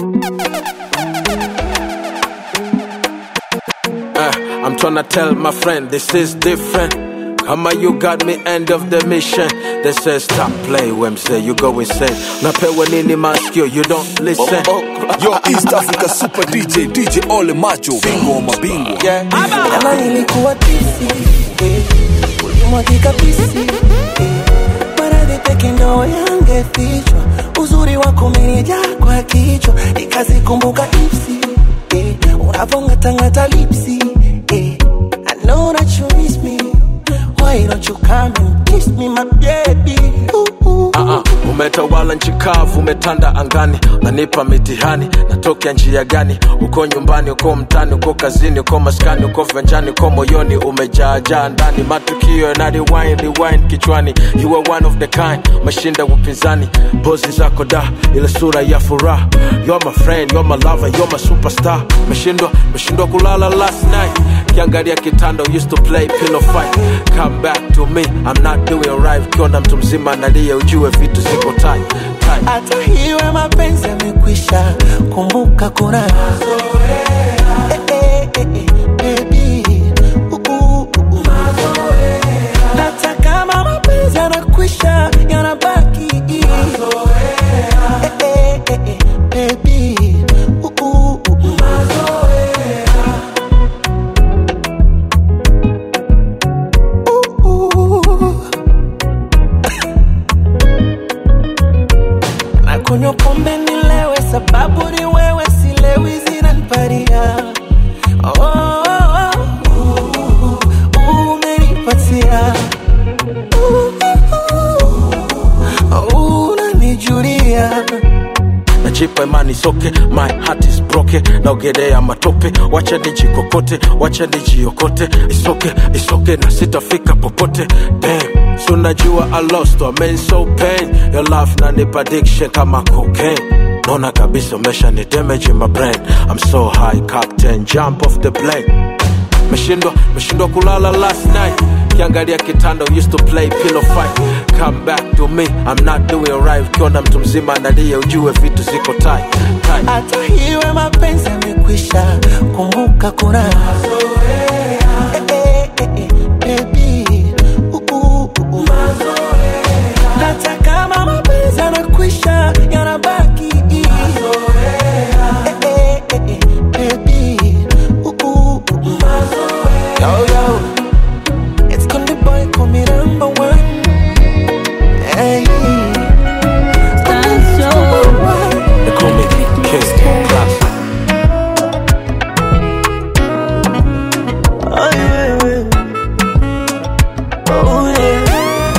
Uh, I'm tryna tell my friend this is different. Kama you got me end of the mission. They say stop play Wednesday, you go insane. Napewa nini maskio, you don't listen. Yo, East Africa Super DJ, DJ Ole Macho, bingwa wa mabingwa. Yeah. Kama nilikuwa tisi eh, ulimwagika pisi eh, maradhi peke ndo yangefichwa, uzuri wako umenijaa kwa kichwa, nikazikumbuka ipsi eh, unavongatangata lipsi eh, I know that you miss me, why don't you come and kiss me my baby ooh, ooh. Uh-uh. Umetawala nchi kavu, umetanda angani, unanipa mitihani, natokea njia gani? Uko nyumbani, uko mtani, uko kazini, uko maskani, uko venjani, uko moyoni, umejaajaa ndani, matukio yana rewind, rewind kichwani. You are one of the kind, umeshinda upinzani, pozi zako da, ile sura ya furaha. You're my friend, you're my lover, you're my superstar. Umeshindwa, umeshindwa kulala last night, kiangalia kitanda, used to play pillow fight. Come back to me, I'm not doing right. Ukiona mtu mzima analia, ujue vitu ziko tight, tight. hata hiwe mapenzi yamekwisha, kumbuka kuna Eh, eh, eh, eh, baby. Uh, uh, uh, uh. Hata kama mapenzi yanakwisha, yanabaki Eh, eh, eh, eh, baby. Uh, uh, uh, uh. Uh, uh. nakunywa pombe nilewe, sababu ni wewe, silewi zinaniparia oh, oh, oh, uh, umenipatia uh, uh, unanijulia najipa imani soke my heart is broken naogelea matope wacha nijikokote wacha nijiokote isoke isoke na sitafika popote Damn. so najua i lost I mean so pain your love nanipa addiction kama cocaine naona kabisa umesha ni damage in my brain i'm so high captain jump off the plane meshindwa meshindwa kulala last night kiangalia kitanda used to play pillow fight come back to me i'm not doing right ukiona mtu mzima analia ujue vitu ziko tight, tight. hata hiwe mapenzi yamekwisha, kumbuka kuna Eh, eh, eh, eh, baby. Uh, uh, uh, uh. hata kama mapenzi yanakwisha, yanabaki Eh, eh, eh, eh, baby. Uh, uh, uh, uh. Yo, yo. It's Konde Boy, call me number one. Hey. Number one. They call me King Class. Ay, wewe. Oh, yeah.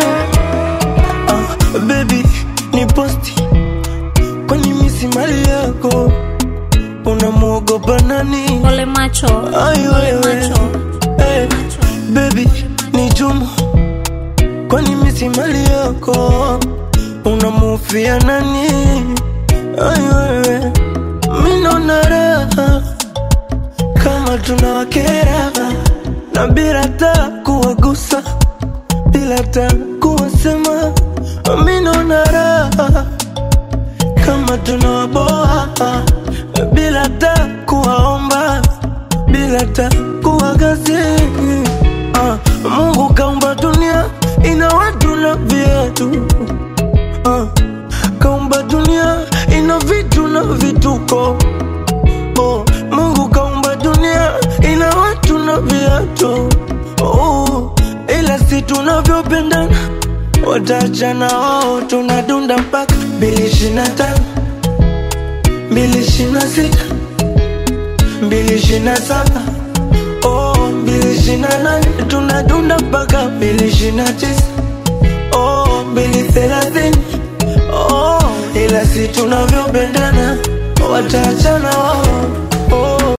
Ah, baby, ni posti kwani misi mali yako unamwogopa nani? Ole macho. Ay, Ole wewe. macho. Hey, baby, ni jumu kwani misi mali yako unamufia nani? Ay, wewe, mi naona raha kama tunawakera na bila ta kuwagusa bila ta kuwasema minona raha kama tunawaboa bila ta kuwaomba bila ta kuwagazi ah, Mungu kaumba dunia ina watu na viatu ah, kaumba dunia ina vitu na vituko oh, Mungu kaumba dunia ina watu na viatu oh, ila si tunavyopendana watachana wao, tunadunda mpaka mbili ishirini na tano mbili ishirini na sita mbili ishirini na saba oh, mbili ishirini na nane tunadunda mpaka mbili ishirini na tisa oh, mbili thelathini oh, ila si tunavyopendana watachana wao oh.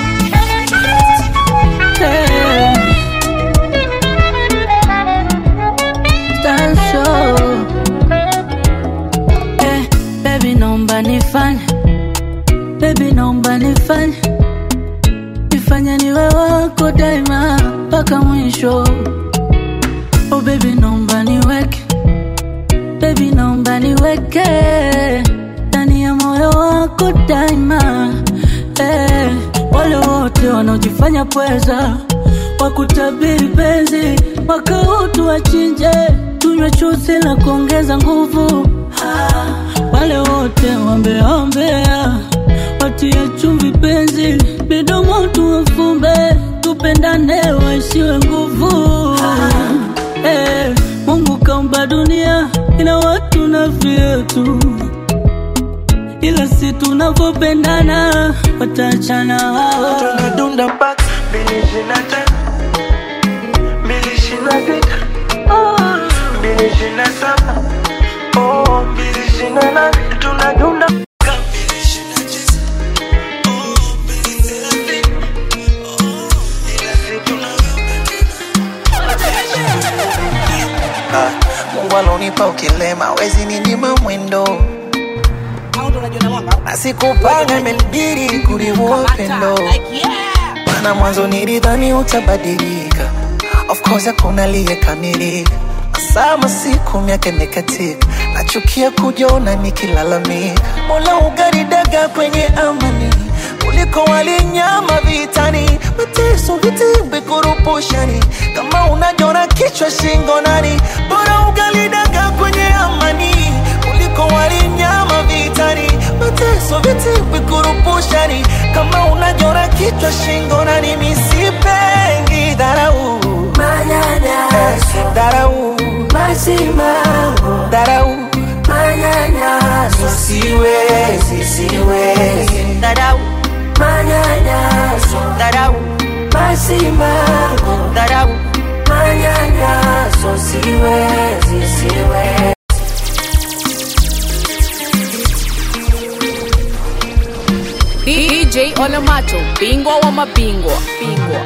Eh, baby naomba nifanye baby naomba nifanye nifanye niwe wako daima mpaka mwisho oh baby naomba niweke baby naomba niweke ndani ya moyo wako wako daima eh, wale wote wanaojifanya pweza wakutabiri penzi wakautu wachinje tunywe chuzi la kuongeza nguvu ah, wale wote wambeaombea watie chumvi penzi midomo tuwafumbe tupendane waisiwe nguvu eh, Mungu kaumba dunia ina watu na vyetu ila si tunavyopendana wataachana hao tunadunda mpaka mbili ishirini na tano mbili ishirini na sita mbili ishirini na saba oh, mbili ishirini na nane tunadunda mpaka mbili ishirini na tisa oh, mbili thelathini oh, ila si tunavyopendana Mungu alonipa ukilema wezi ninyima mwendo na sikupanga imenibidi kuliua upendo maana mwanzo nilidhani utabadilika of course hakuna aliyekamilika sama siku miaka imekatika nachukia kujiona nikilalamika mola ugaridaga kwenye amani kuliko walinyama vitani mateso vitimbi kurupushani kama unajona kichwa shingo nani bora ugalidaga kwenye amani kuliko walinyama vitani mateso vitimbi kurupushani kama unajona kichwa shingo nani misipengi dharau manyanyaso dharau masimamo dharau manyanyaso siwezi siwezi dharau manyanyaso dharau masimamo dharau manyanyaso siwezi siwezi DJ Olemacho, bingwa wa mabingwa, bingwa.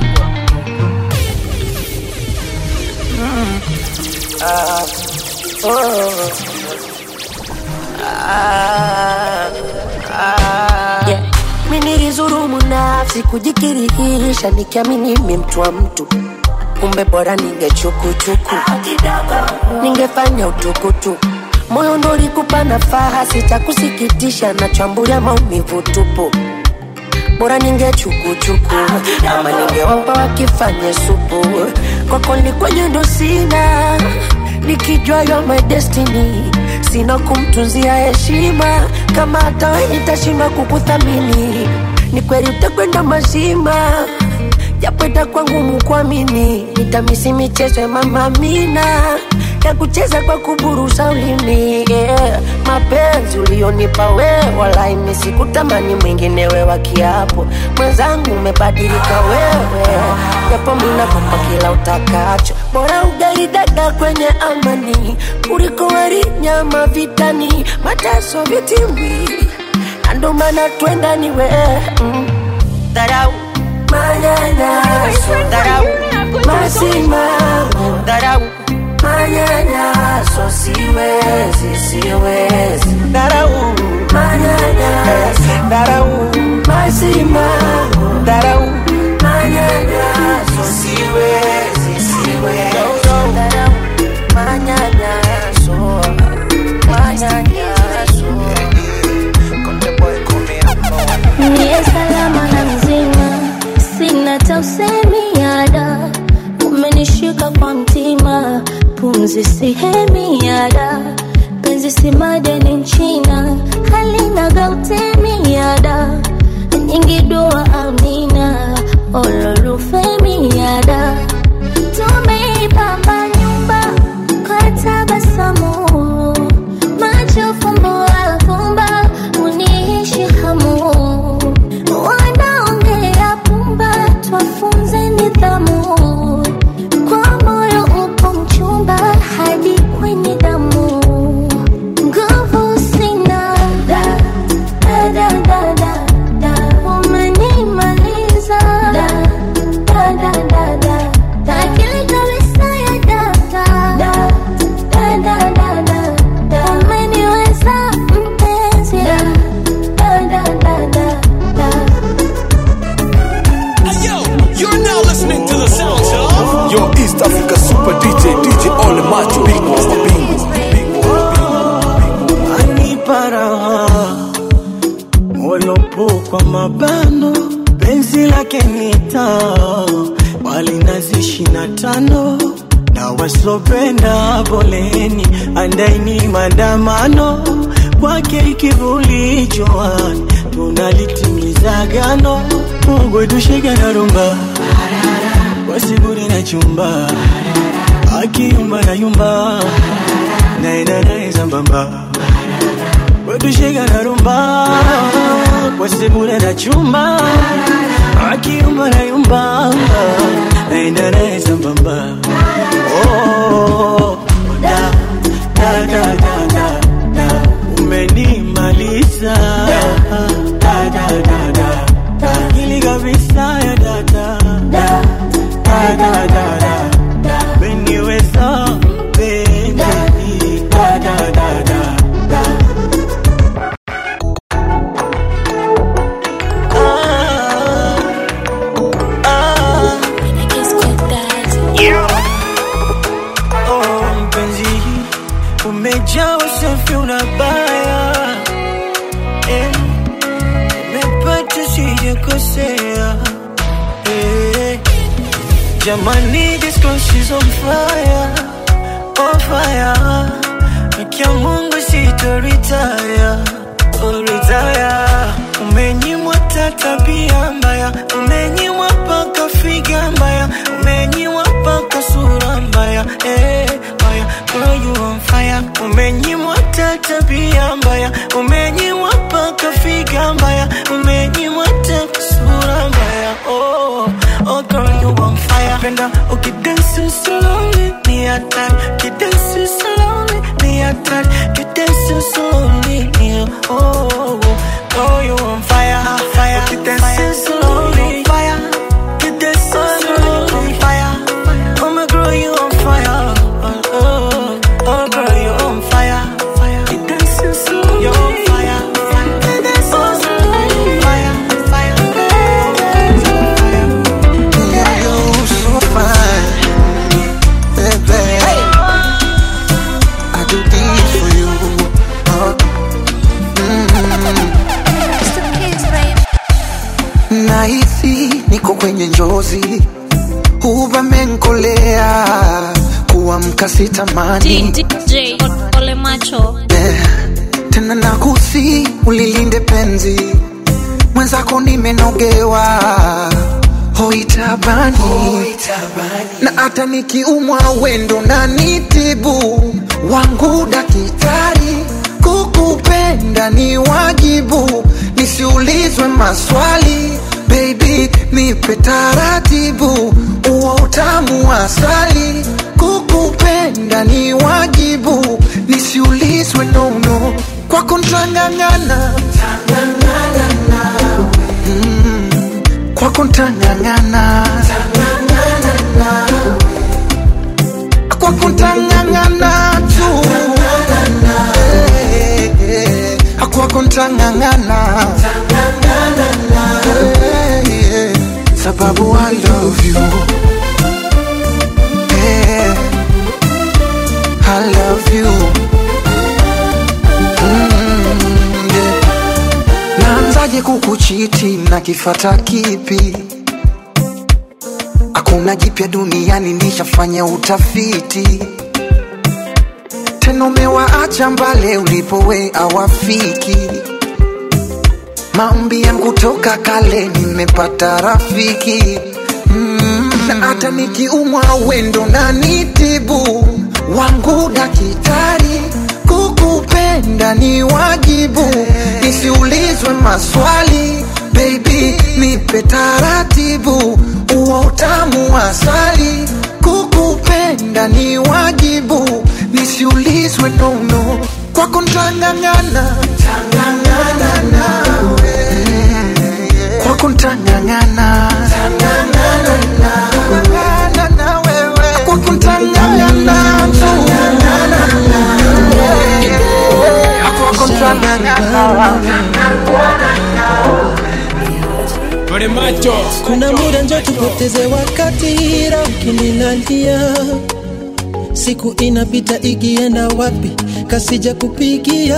Yeah. Mi nilizurumu nafsi kujikirihisha nikiamini mi mtu wa mtu kumbe bora ningechukuchuku ningefanya utukutuku moyo ndo ulikupa nafaha sitakusikitisha nachambulia maumivu tupu bora ningechukuchuku ama ningewapa wakifanye supu kwako ni kwenye ndo sina nikijua you're my destiny sina kumtunzia heshima kama hata we nitashindwa kukuthamini ni kweli utakwenda mazima japo itakuwa ngumu kuamini nitamisi michezo ya mama Amina ya kucheza kwa kuburusa ulimi yeah. mapenzi ulionipa wewe wala imisi kutamani mwingine wewa kiapo mwenzangu umebadilika wewe japo minakupa kila utakacho bora ugali dada kwenye amani kuliko wali nyama vitani mateso vitimbi na ndo maana twenda ni wewe mm. dharau manyanyaso dharau masimamo dharau manyanyaso siwezi siwezi dharau manyanyaso dharau masimamo dharau manyanyaso siwezi siwezi dharau manyanyaso manyanyaso Niye salama na mzima, sina tausemiada, umenishika kwa mtima, pumzi sihemiada, penzi si madeni nchina, halina gautemiada, nyingi dua amina, ololufemiada, tumeipamba nyumba kwa tabasamu macho fumbo alfumba uniishi hamu wanaongea pumba twafunze nidhamu kwa moyo upo mchumba hadi kwenye damu nguvu polopo kwa mabano penzi lake ni taa walinazi ishina tano na wasopenda poleni andaini maandamano kwake ikivuli joani tunalitimiza gano Mungu tushike na rumba wasiburi na chumba akiyumba na yumba naenda naye sambamba wetushika na rumba wasibure na chumba akiyumba na yumba naenda naye sambamba oh, da, da, da, da, da, da. umenimaliza da, da, da, da, da. ili kabisa ya dada da, da, da, da, da, da. umeniweza baby da, da, da, da, da. Oh, mpenzi umejaa usafi unabaya eh, umepata sijakosea eh, jamani this girl she's on fire on fire Akia Mungu sitoritaya oh, retire umenyimwa ta tabia mbaya umenyimwa paka figa mbaya umenyimwa paka sura mbaya eh, mbaya girl you on fire umenyimwa ta tabia mbaya umenyimwa paka figa mbaya umenyimwa ta sura mbaya oh, oh girl you on fire penda ukidansi slowly ni hatari ukidansi slowly ni hatari ukidansi slowly ni oh, oh, oh you on fire fire ukidansi slowly fire ukidansi slowly fire oh my girl you on fire oh, oh, oh girl you on fire fire ukidansi slowly you on fire ukidansi slowly fire fire You're so fine, baby. I do this for you. Uh, mm. Nahisi niko kwenye njozi, uvamenkolea kuamka sitamani DJ Ole Macho. Eh, tena nakusi ulilinde penzi mwenzako nimenogewa hoitabani na hata nikiumwa wendo na nitibu wangu dakitari kukupenda ni wajibu nisiulizwe maswali baby nipe taratibu uo utamu wa asali kukupenda ni wajibu nisiulizwe nono kwako ntang'ang'ana Mm, kwako ntang'ang'ana kwako ntang'ang'ana tu Eh, eh, kwako ntang'ang'ana Eh, eh, sababu I love you Eh, I love you Mm, yeah. Naanzaje kukuchiti na kifata kipi? Hakuna jipya duniani, nishafanya utafiti. Tena umewaacha mbale ulipowe awafiki. Maombi yangu toka kale, nimepata rafiki mm. Na hata nikiumwa wendo na nitibu wangu dakitari kukupenda ni wajibu nisiulizwe maswali baby nipe taratibu uo utamu wa asali kukupenda ni wajibu nisiulizwe nono kwako ntang'ang'ana kwako ntang'ang'ana kwako ntang'ang'ana tu kwako ntang'ang'ana Ole Macho. kuna muda njo tupoteze wakati ila ukinilalia siku inapita ikienda wapi kasija kupigia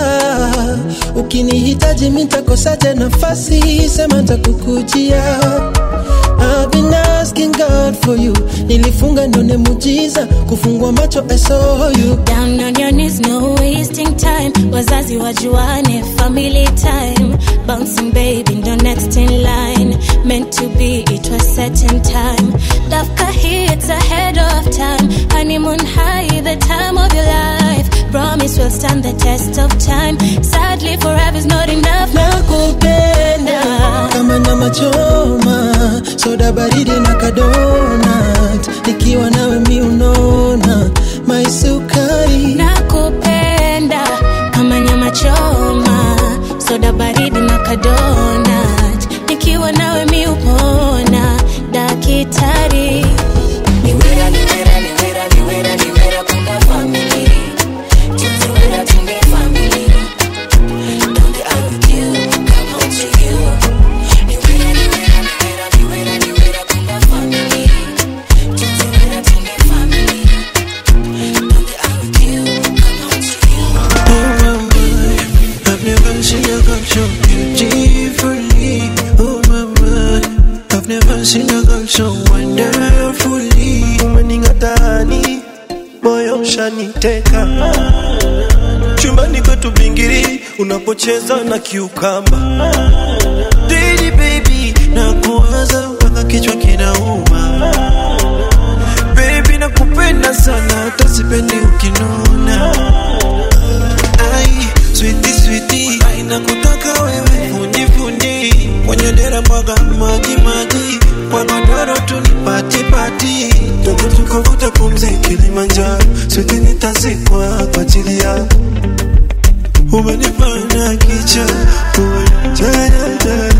ukinihitaji mitakosaje nafasi sema ntakukujia I've been asking God for you nilifunga ndone mujiza kufungua macho I saw you Down on your knees, no wasting time. Wazazi wajuane, family time. Bouncing baby, ndo next in line. Meant to be, it was set in time. Dafka hits ahead of time. Honeymoon high, the time of your life. Promise will stand the test of time. Sadly, forever's not enough. nakupenda kama nyama choma soda baridi na kadonat nikiwa nawe mi unona maisukari nakupenda kama nyama choma soda baridi na kadonat nikiwa nawe mi upona dakitari niwera niwera niwera niwera niwera kuna family tuziwera tunge family donde I with you come home to you niwera niwera niwera niwera niwera kuna family tuziwera tunge family donde I with you come home to you I've never seen a girl so beautifully. Oh my my, I've never seen a girl so wonderfully. Umening'atani, moyo ushaniteka. Chumbani kwetu bingiri, unapocheza na kiukamba. Daily baby, nakuwaza mpaka kichwa kinauma. Baby nakupenda sana, hata sipendi ukinuna. Ai, sweetie sweetie, ai nakutaka wewe fundi fundi, kwenye dera mwaga maji maji, kwa godoro tu ni pati pati, toka tukavuta pumzi Kilimanjaro, sweetie nitazikwa kwa ajili yako. Umenifanya kicha, umenichanya chanya,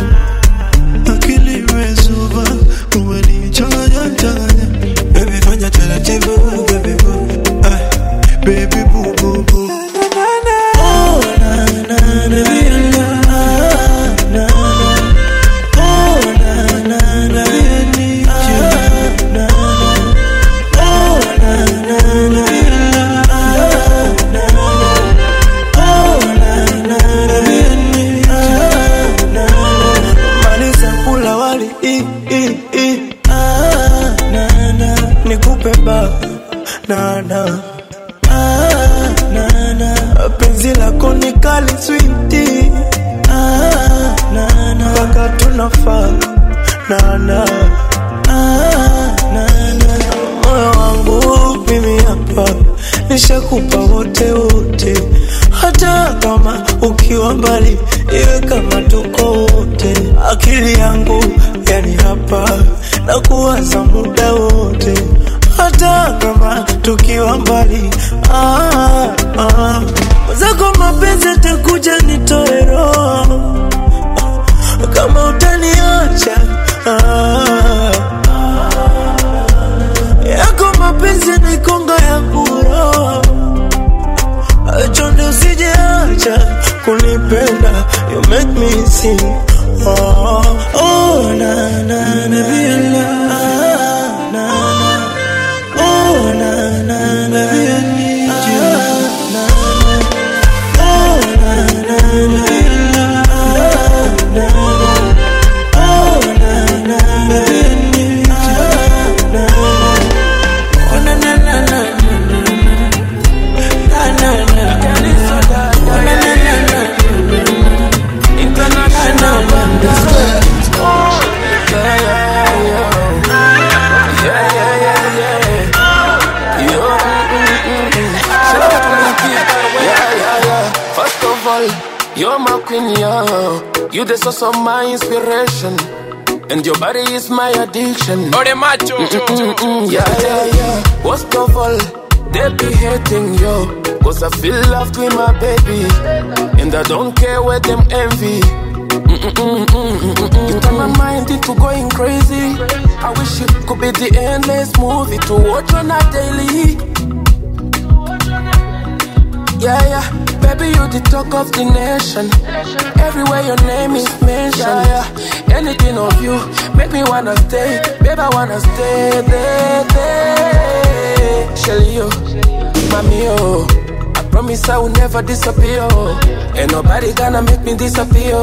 akili imezuba, umenichanya chanya, baby fanya taratibu, baby boo, ai, baby boo boo boo. Oh, na, na, na, na, na, na. Oh, na, na, na, ah, na, na. Oh, na, na, na, ah, na, na. Oh, na, na, na, ah, na, na. Maliza kula wali i, i, i. Ah, na, na. nikupe ba na, na. Ah, na, na. penzi lako ni kali switi ah, na, na. mpaka tunafaa na, na. Ah, na, na. moyo wangu mimi hapa nishakupa wote wote hata kama ukiwa mbali iwe kama tuko wote akili yangu yani hapa na kuwaza muda wote hata kama tukiwa mbali ah, ah. zako mapenzi atakuja nitoe roho kama utaniacha ah, yako mapenzi nikonga ya kuro chonde usijeacha kunipenda you make me sing oh, oh, na, na, na, na, ah, na, na. Oh, na, na, na, ah, na, na. Oh, na, na, na, ah, na, na. Oh, na, na, na, ah, na, na. Oh, na, na, na, na, na, na, na, na. Oh, na, na, na, na. International First of all, you're my queen, yo. You the source of my inspiration. And your body is my addiction. Ore macho. Mm-mm-mm, yeah, yeah, yeah. Worst of all, they be hating, yo. Cause I feel loved with my baby. And I don't care where them envy. Mm-mm-mm-mm-mm-mm. You turn my mind into going crazy. I wish it could be the endless movie to watch on a daily. Yeah, yeah, baby, you the talk of the nation. Everywhere your name is mentioned. Yeah, yeah. everything of you make me wanna stay. Babe, I wanna stay, stay, stay. Shelly, yo, mommy, yo. I promise I will never disappear. Ain't nobody gonna make me disappear.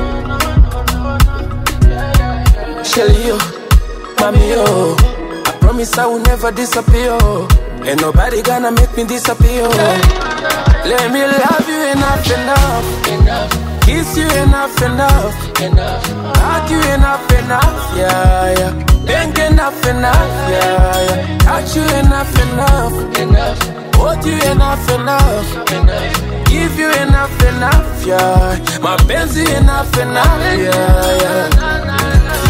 Shelly, yo, mommy, yo. I promise I will never disappear. Ain't nobody gonna make me disappear. Let me love you enough, enough, enough. Kiss you enough, enough, enough. Hug you enough, enough, yeah, yeah. Think enough, enough, yeah, yeah. Touch you enough, enough, enough. Hold you enough, enough, enough. Give you enough, enough, yeah. My Benzie enough, enough, yeah, yeah.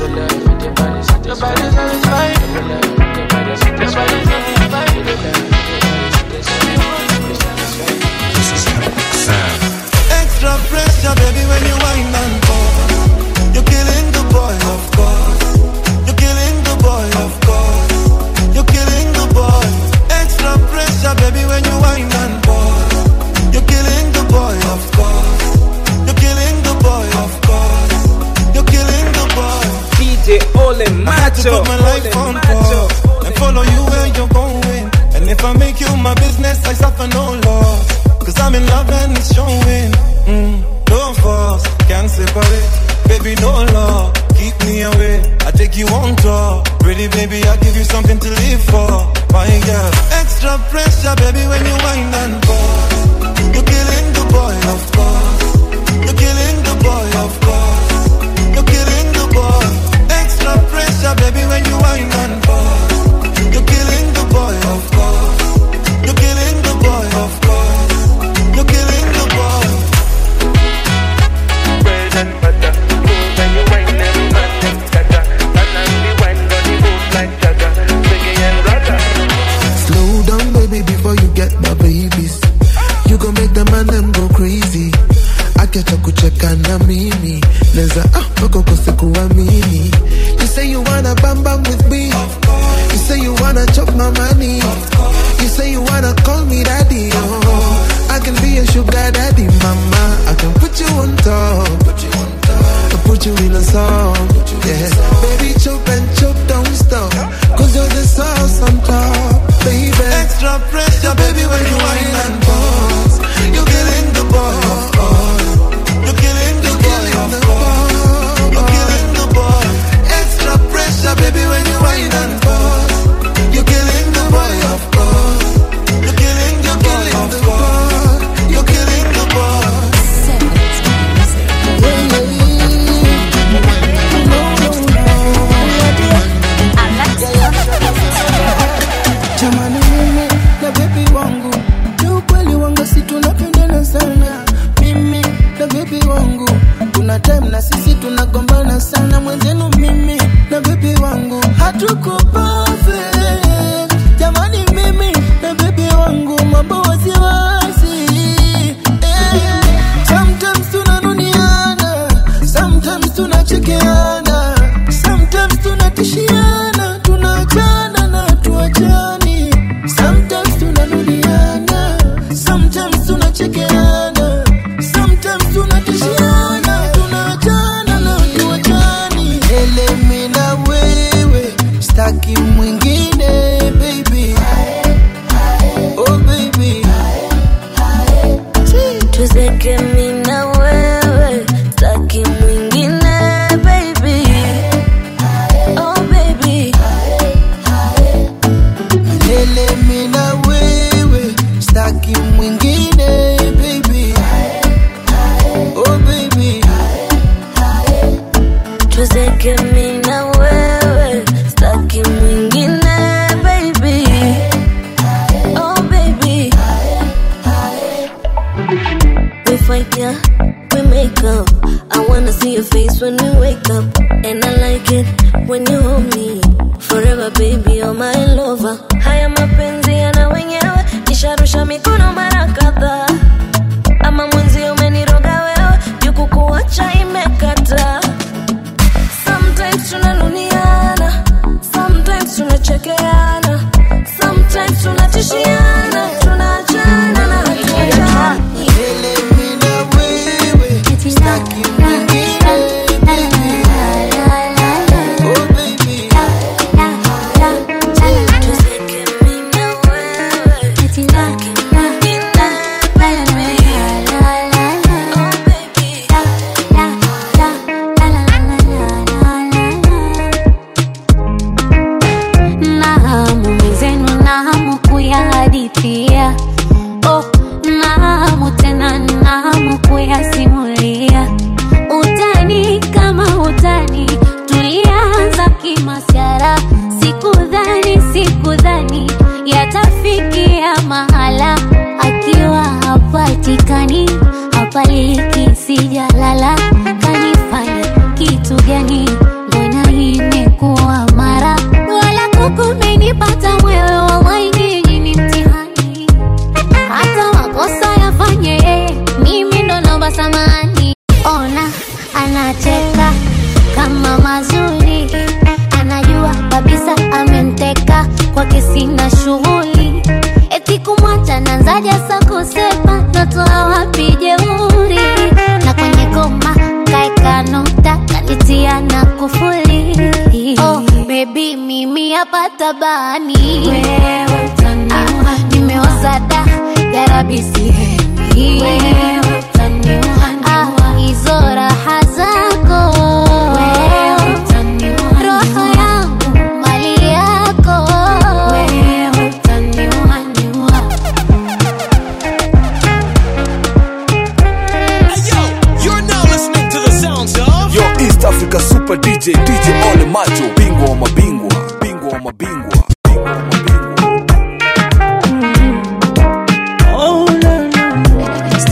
Extra pressure, baby, when you wind and pause. You're killing the boy, of course. You're killing the boy, of course. You're killing the boy. Extra pressure, baby, when you wind and pause. You're killing the boy, of course. You're killing the boy, of course. You're killing the boy. DJ Ole I had to Macho. put my life on pause and follow you where you're going. And if I make you my business, I suffer no loss. Cause I'm in love and it's showing. Mm, no force, can't separate. Baby, no law, keep me away. I take you on tour. Pretty baby, I give you something to live for. My girl, extra pressure, baby, when you wind and pause. You're killing the boy, of course. You're killing the boy, of course. You're killing the boy. Extra pressure, baby, when you wind and pause. You're killing the boy, of course. You're killing the boy, of course. You're killing the boy. Slow down, baby, before you get my babies. You gon' make the man them go crazy. Akiacha kucheka na mimi neza ah, mpaka ukose kuamini. You say you wanna bam bam with me. You say you wanna chop my money. You say you wanna call me daddy. Oh, I can be a sugar daddy, mama. I can put you on top. Put you on top. I put you in a song. Yeah, baby, chop and chop, don't stop. Cause you're the sauce on top, baby. Extra pressure, baby, when you wind and pause. You're killing the boy, of course. You're killing the boy, of course. You're killing the boy. Extra pressure, baby, when you wind and pause. You're killing the boy, of course. You're killing the boy, of course. You're killing the boy. Jamani mimi na bebi wangu ni ukweli wangu si tunapendana sana mimi na bebi wangu kuna time na sisi tunagombana sana mwenzenu mimi na bebi wangu hatuko perfect jamani mimi na bebi wangu mambo wasiwasi eh. sometimes tunanuniana sometimes tunachekeana sometimes tunatishiana tunaachana na tuachani sometimes tunanuliana sometimes tunachekeana sometimes tunatishiana tunaachana na tuachani elemi na wewe staki mwingine baby oh baby tuzeke mi na wewe taki mwingine baby oh baby Milele mi na wewe staki mwingine baby oh baby tuzeke mi na wewe staki mwingine baby oh baby we fight yeah we make up i wanna see your face when we wake up and i like it when you hold me forever baby you're my lover haya mapenzi yana wenyewe nisharusha mikono mara kadhaa ama mwenzi umeniroga wewe jukukuacha imekata sometimes tunanuniana sometimes tunachekeana sometimes tunatishiana tunaachana na hatuachani Milele mi na wewe staki mwingine baby gani mbona hii imekuwa mara wala kukumenipata mwewe wallahi nyinyi ni mtihani hata makosa yafanye yeye, mimi ndo naomba samani ona anacheka kama mazuri anajua kabisa amemteka kwake sina shughuli eti kumwacha nanzaja sa kusepa natoa wapi jeuri na kwenye goma kaeka nukta kalitia na kufuli oh, bebi mimi hapa tabani Ah, nimeoza da yarabisi Ah, hizo raha zako roho yangu mali yako You're now listening to the sounds of Yo East Africa Super DJ DJ Ole Macho Bingwa wa mabingwa Bingwa wa mabingwa Oh, no, no.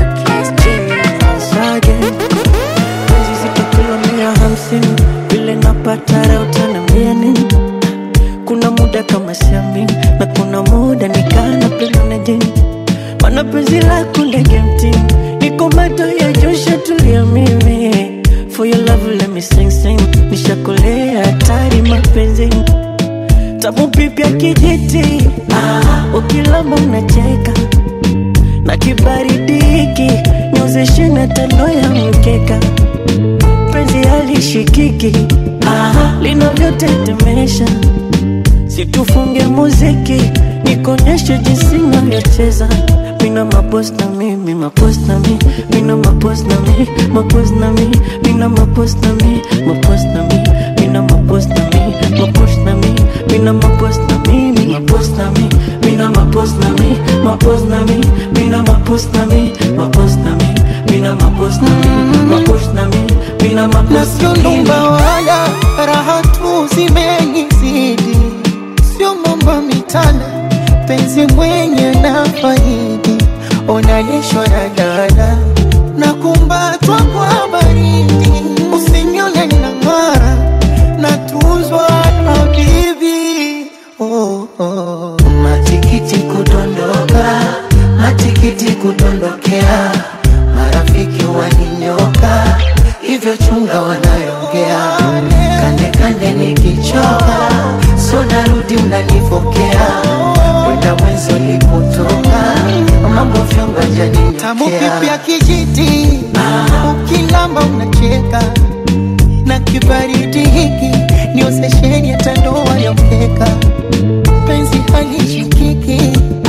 Again. Penzi zikikula mia hamsini vile napata leo utaniambia nini kuna muda kama siamini na kuna muda nikana penda na jini mana penzi lako ndege mtini niko mato ya josha tulia mimi for your love let me sing sing nishakolea hatari mapenzini tamu pipya kijiti ah, ukilamba unacheka na kibaridi hiki nyozeshe na tando ya mkeka penzi halishikiki ah, linavyotetemesha situfunge muziki nikonyeshe jinsi navyocheza mina mapos na mi mi mapos na mi mina mapos na mi mapos na mi mina mapos na mi mapos na mi mina mapos na mi mapos na mi mina mapos na mi mi mapos na mi mina mapos na mi mapos na mi mina mapos na mi mapos na mi mina mapos na mi mapos na mi mina mapos na sio ndumba wala raha tu zimenizidi, sio mambo mitana, penzi mwenye na faidi, onalishwa na dada na kumbatwa kwa baridi, usinione na ng'ara na tuzwa na bibi oh, oh. Matikiti kudondoka, matikiti kudondokea, marafiki waninyoka, hivyo chunga wanayongea, kande kande nikichoka, so narudi mnanipokea, kwenda mwenzo lipotoka, mambo vyonga jani tamu pipya kijiti, ukilamba unacheka na kibaridi hiki niozesheni hata ndoa ya mkeka penzi halishikiki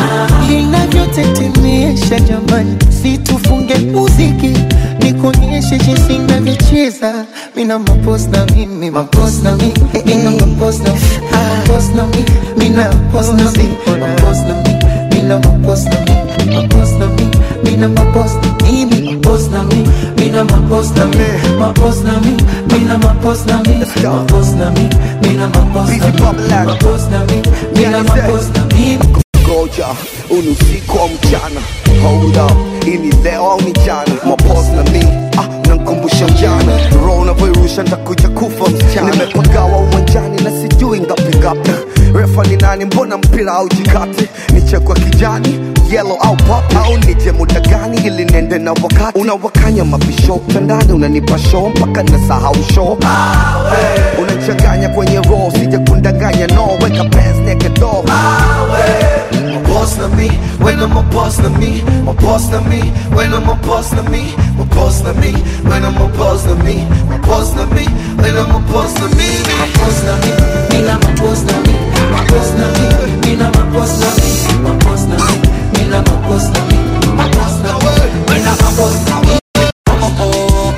linavyotetemesha jamani situfunge muziki nikuonyeshe jinsi navyocheza mina mapos na mimi mapos na mi mina mapos na mapos na mi mina mapos na mi mapos na mi mina mapos na mi mapos na mi mina mapos na mimi mapos na mi mina mapos na mi mapos na mi mina mapos na mi mapos na mi mina mapos na mi mapos na mi mina mapos na mi Goja, uni usiku au mchana Hold up, ini leo au ni jana Mapos na mi, ah, nankumbusha mjana Roho unavyoirusha ntakuja kufa msichana Nimepagawa uwanjani na sijui ngapi ngapi Refa ni nani, mbona mpira au jikati Nichekwa kijani, yellow au pop Au nije muda gani ili nende na wakati Unawakanya mabisho, tandani unanipa show Mpaka nasahau show Unachanganya kwenye roho, sija kundanganya no Weka pants naked door My boss na me, when I'm a boss na me, my boss na me, when I'm a boss na me, my boss na me, when I'm a boss na me, my boss na me, when I'm a boss na me, my boss na me, me na my boss na me, my boss na me, me na my boss na me, my boss na me, me na my boss na me, my boss na me, me na my boss na me.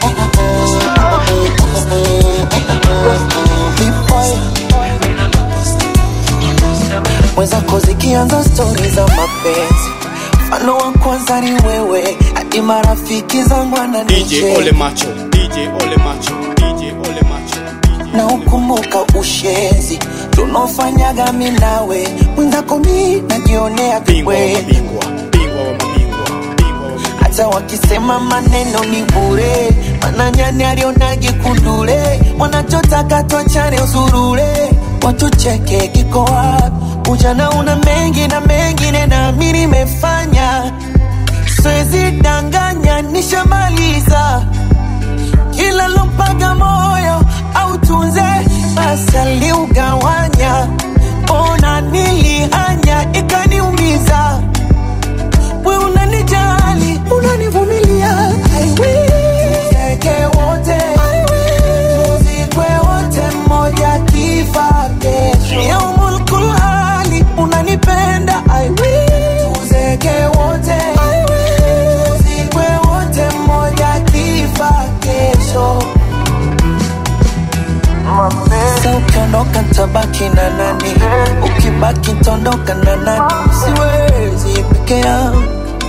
mwenzako zikianza stori za mapenzi mfano wa kwanza ni wewe hadi marafiki zangu DJ ananiche Ole Macho, DJ Ole Macho, DJ Ole Macho. na ukumbuka ushenzi tunaofanyaga mi nawe mwenzako mi najionea vikweli hata wakisema maneno ni bure mananyani alionage kundule wanachotaka twachane usurule watucheke kiko wapi ujana una mengi na mengine nami nimefanya siwezi danganya nishamaliza kila lompaga moyo au tunze basi aliugawanya ona nilihanya ikaniumiza we unanijali unanivumilia I will. Tuzeke wote I will. tuzikwe wote mmoja kifa kesho yaumul kulhali unanipenda I will. tuzeke wote I will. tuzikwe wote mmoja kifa kesho Sasa ukiondoka tabaki na nani? Ukibaki tondoka na nani? Siwezi peke yangu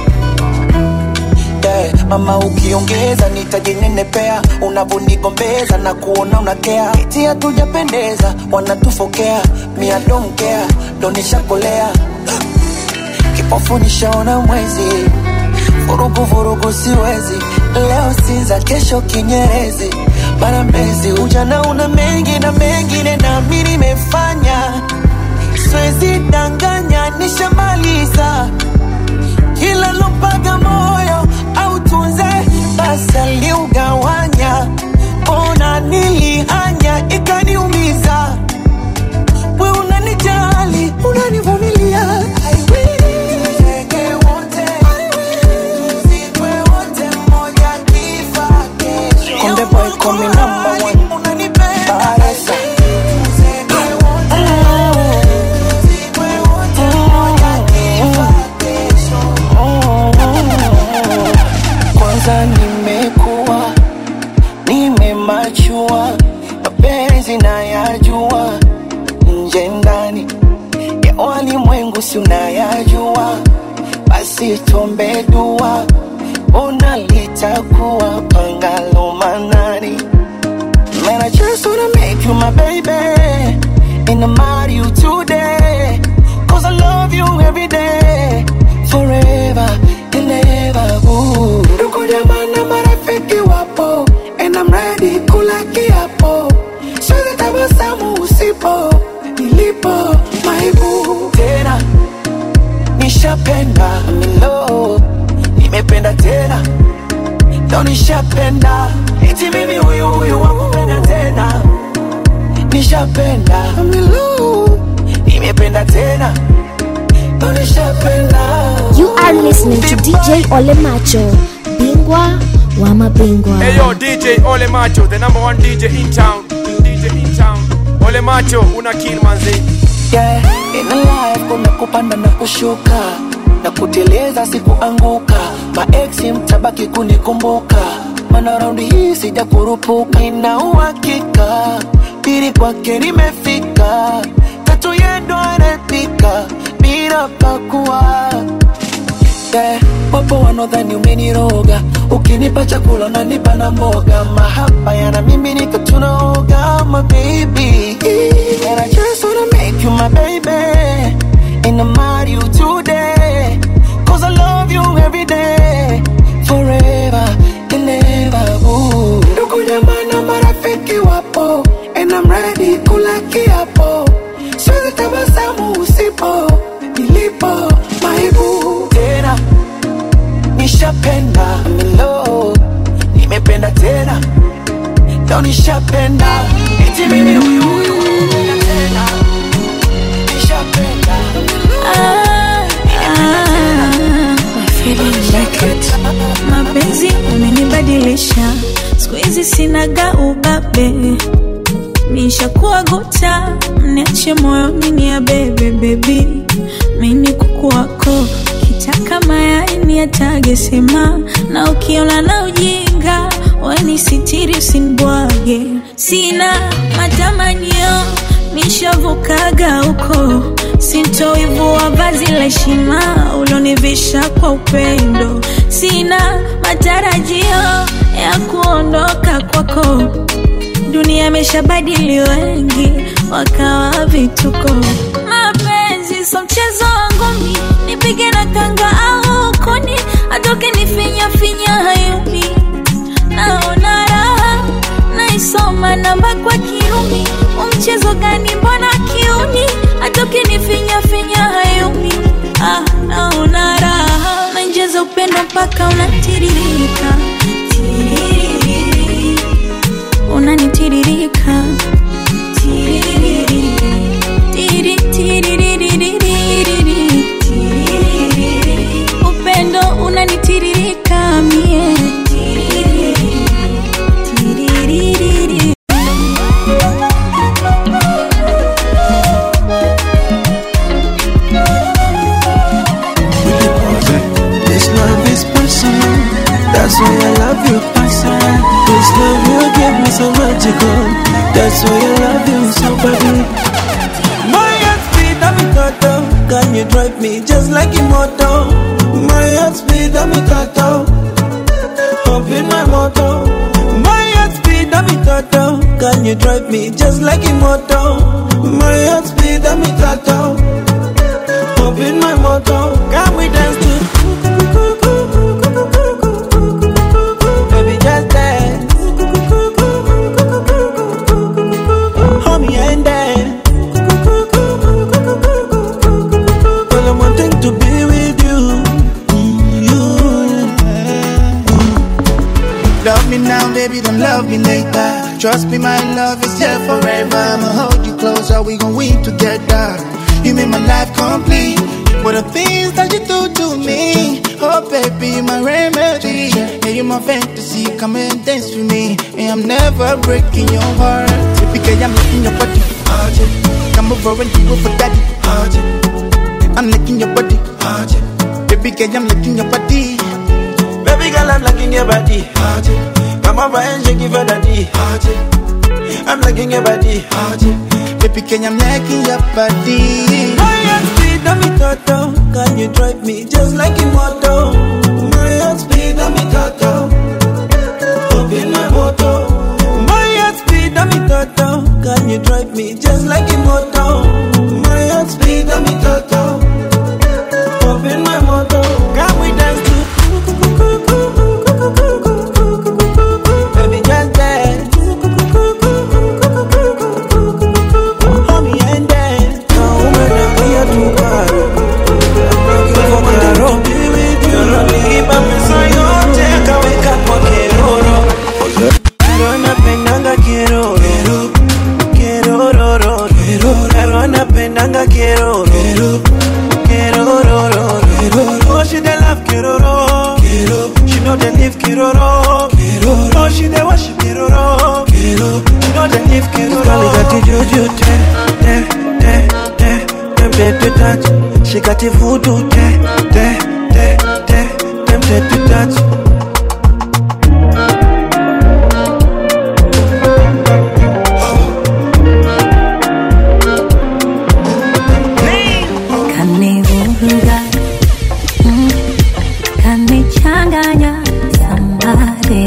yeah. Mama ukiongeza nitajinenepea, unavonigombeza na kuona unakea, eti hatujapendeza, wanatufokea, mia domkea, ndo nishakolea kipofu nishaona mwezi, vurugu vurugu siwezi, leo Sinza, kesho Kinyerezi, mara Mbezi. Ujana una mengi na mengine nami nimefanya, siwezi danganya, nishamaliza kila lompaga moyo au tunze basi aliugawanya, ona nilihanya ikaniumiza, we unanijali unanivumilia I will. Tuzeke wote. I will. Tuzikwe wote mmoja kifa kesho. Konde boy call me number one. Baresa. Tuzeke wote. Tuzikwe wote mmoja kifa kesho. Kwanza nimekuwa nimemachua, mapenzi nayajua, nje ndani ya walimwengu si unayajua, basi tuombe dua, ona litakuwa pangalo manani. Man, I just wanna make you my baby, and I'm marry you today, cause I love you every day, forever and ever. Ooh. Ndugu jamaa na marafiki wapo, and I'm ready kula kiapo, siwezi tabasamu usipo, nilipo maibu tena, nishapenda milo, nimependa tena ndo nishapenda eti mimi huyu huyu wakupenda tena nishapenda milu nimependa tena ndo nishapenda You are listening to DJ Ole Macho, bingwa wa mabingwa. Hey yo, DJ Ole Macho, the number one DJ in town. DJ in town. Ole Macho, una kill manzi. yeah. In life kuna kupanda na kushuka na kuteleza sikuanguka maeksi mtabaki kunikumbuka mana raundi hii sija kurupuka ina uhakika pili kwake nimefika tatu yendo anapika bila pakua yeah. Wapo wanaodhani umeniroga, ukinipa chakula unanipa na mboga, mahaba yana mimi nika tunaoga, my baby. And I just wanna make you my baby, and I'm marry you today, cause I love you every day, forever and ever. Ooh. Ndugu jamaa na marafiki wapo, and I'm ready kula kiapo, siwezi tabasamu usipo, nilipo maibu tena nishapenda milo nimependa tena ndo nishapenda eti mimi huyu huyu nakupenda tena nishapenda mapenzi umenibadilisha siku hizi sinaga ubabe nishakuwa guta mniache moyoni ni ya bebe bebi mini kuku wako kitaka mayai ni atage sema na ukiona na ujinga weni sitiri usinibwage sina matamanio nishavukaga huko sintoivua vazi la heshima ulonivisha kwa upendo sina matarajio ya kuondoka kwako dunia imeshabadili wengi wakawa vituko mapenzi so mchezo wangu mi nipige na kanga au kuni atoke nifinya finya hayuni naona michezo gani mbona kiuni hata ukinifinya finya hayumi ah, naona raha nanjeza upendo mpaka unatiririka Tiririri. unanitiririka Tiririri. Tiri, tiririririri. Tiririri. upendo unanitiririka mie Tiririri. Tiririri. This love is personal. That's why I love you personal. This love you give me so magical. That's why I love you so badly. My heart speed, I'm in total. Can you drive me just like immortal? My heart speed, I'm in total. Up in my motor. My heart speed, I'm in total. Can you drive me just like immortal? My heart speed, I'm in total. Up in my motor. Can we dance to Baby, just dance. Hold me and dance. Well, I'm wanting to be with you. You. Love me now, baby, don't love me later. Trust me, my love is here forever. I'ma hold you closer, we gon' win together. You make my life complete. What the things that you do to me. Oh, baby, my remedy. Yeah, you're my fantasy. Come and dance with me. And I'm never breaking your heart. Because I'm licking your body. Oh, yeah. Come over and do it for daddy. Oh, yeah. I'm licking your body. Oh, yeah. Baby, girl, I'm licking your body. Baby girl, I'm liking your body. Come over and shake it for daddy. I'm liking your body. Baby, can I'm liking your body. My heart speed, I'm in total. Can you drive me just like immortal? My heart speed, I'm in total. Up in my motor. My heart speed, I'm in total. Can you drive me just like immortal? My heart speed, I'm in total. Up in my motor. Can we dance to Baby, just dance. Hold me and dance. Now, woman, I'm here to party. I'm looking for Carol. Niliiba pesa yote akaweka kwa keroro. Kero napendanga keroro. Kerororo. Kero anapendanga keroro. Kerororo. Oh, she dey love keroro. She know they live keroro. Oh, she dey worship keroro. She know they live keroro. Girl, you got the juju, te, te, te, te, tempted to touch. She got the voodoo, te, te, te, te, tempted to touch. kanivuruga mm, kanichanganya sambare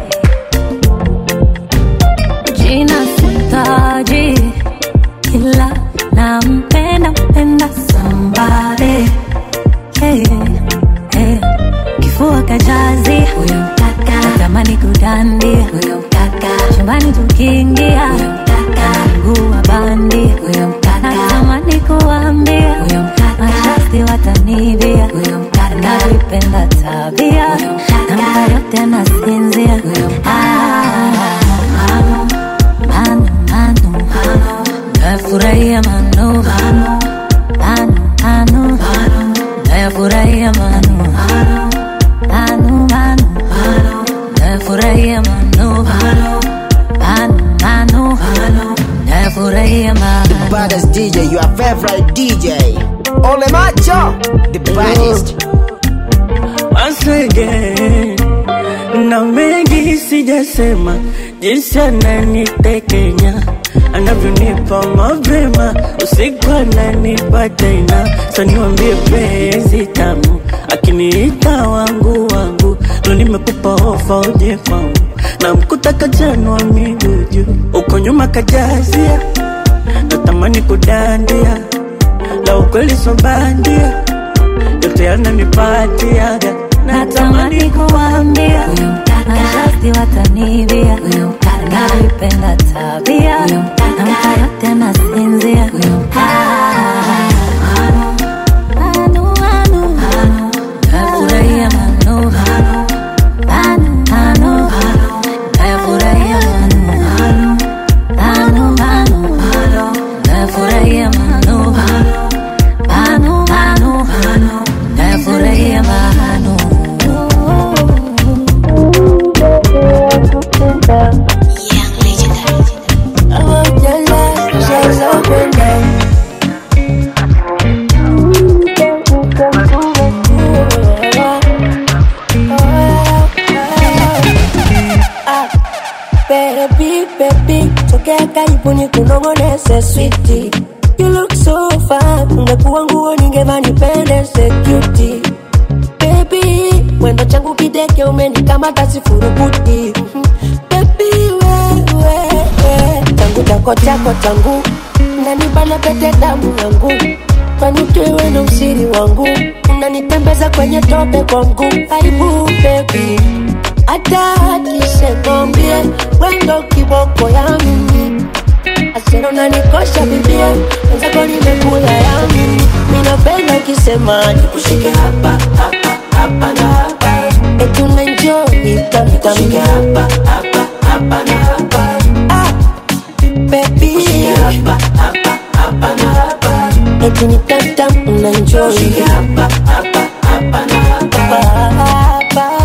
jina sitaji ila nampenda mpenda sambare hey, hey. kifua kajazi huyo mkaka natamani kudandia huyo mkaka chumbani tukiingia huyo mkaka mguu wa bandi huyo mkaka natamani kuambia huyo mkaka mashasti watanibia huyo mkaka nalipenda tabia namka yote anasinzia huyo manu manu manu nafurahia manu manu manu nafurahia manu manu manu nafurahia manu manu manu nafurahia manu The baddest DJ, your favorite DJ. Ole Macho, the baddest. Once again, na mengi sijasema, jinsi ananitekenya anavyonipa mapema, usiku ananipa tena, saniwambie penzi tamu, akiniita wangu wangu, lo nimekupa ofa uje kwangu, na mkuta kajanwa miguu juu, uko nyuma kajazia, natamani kudandia, la ukweli so bandia yote yananipatiaga natamani kuambia huyo mkaka mashasti watanibia huyo mkaka nalipenda tabia huyo mkaka namka yote nasinzia Ah, Manu, Manu, nafurahia Manu, Manu, Manu, nafurahia Manu, Manu, Manu, nafurahia Manu, Manu, Manu, nafurahia Manu. Ah, Baby, baby, tokea karibu ni kunongoneze switi You look so fine, ungekuwa nguo ningeva nipendeze cutie Baby, mwendo changu kideke umenikamata sifurukuti Mhm. Baby, wewe, we, tangu chako chako tangu Unanibana pete damu yangu Kwani tuiwe na usiri wangu Unanitembeza kwenye tope kwa mguu Aibu baby hata akisemambie wendo kiboko ya mimi asero nanikosha bibie wenzako nimekula ya mimi minapenda ukisema nikushike hapa hapa hapa na hapa etunenjoi tamtamke hapa hapa hapa na hapa ah, baby hapa hapa hapa na hapa eti ni tamtam unanjoi hapa hapa hapa na hapa hapa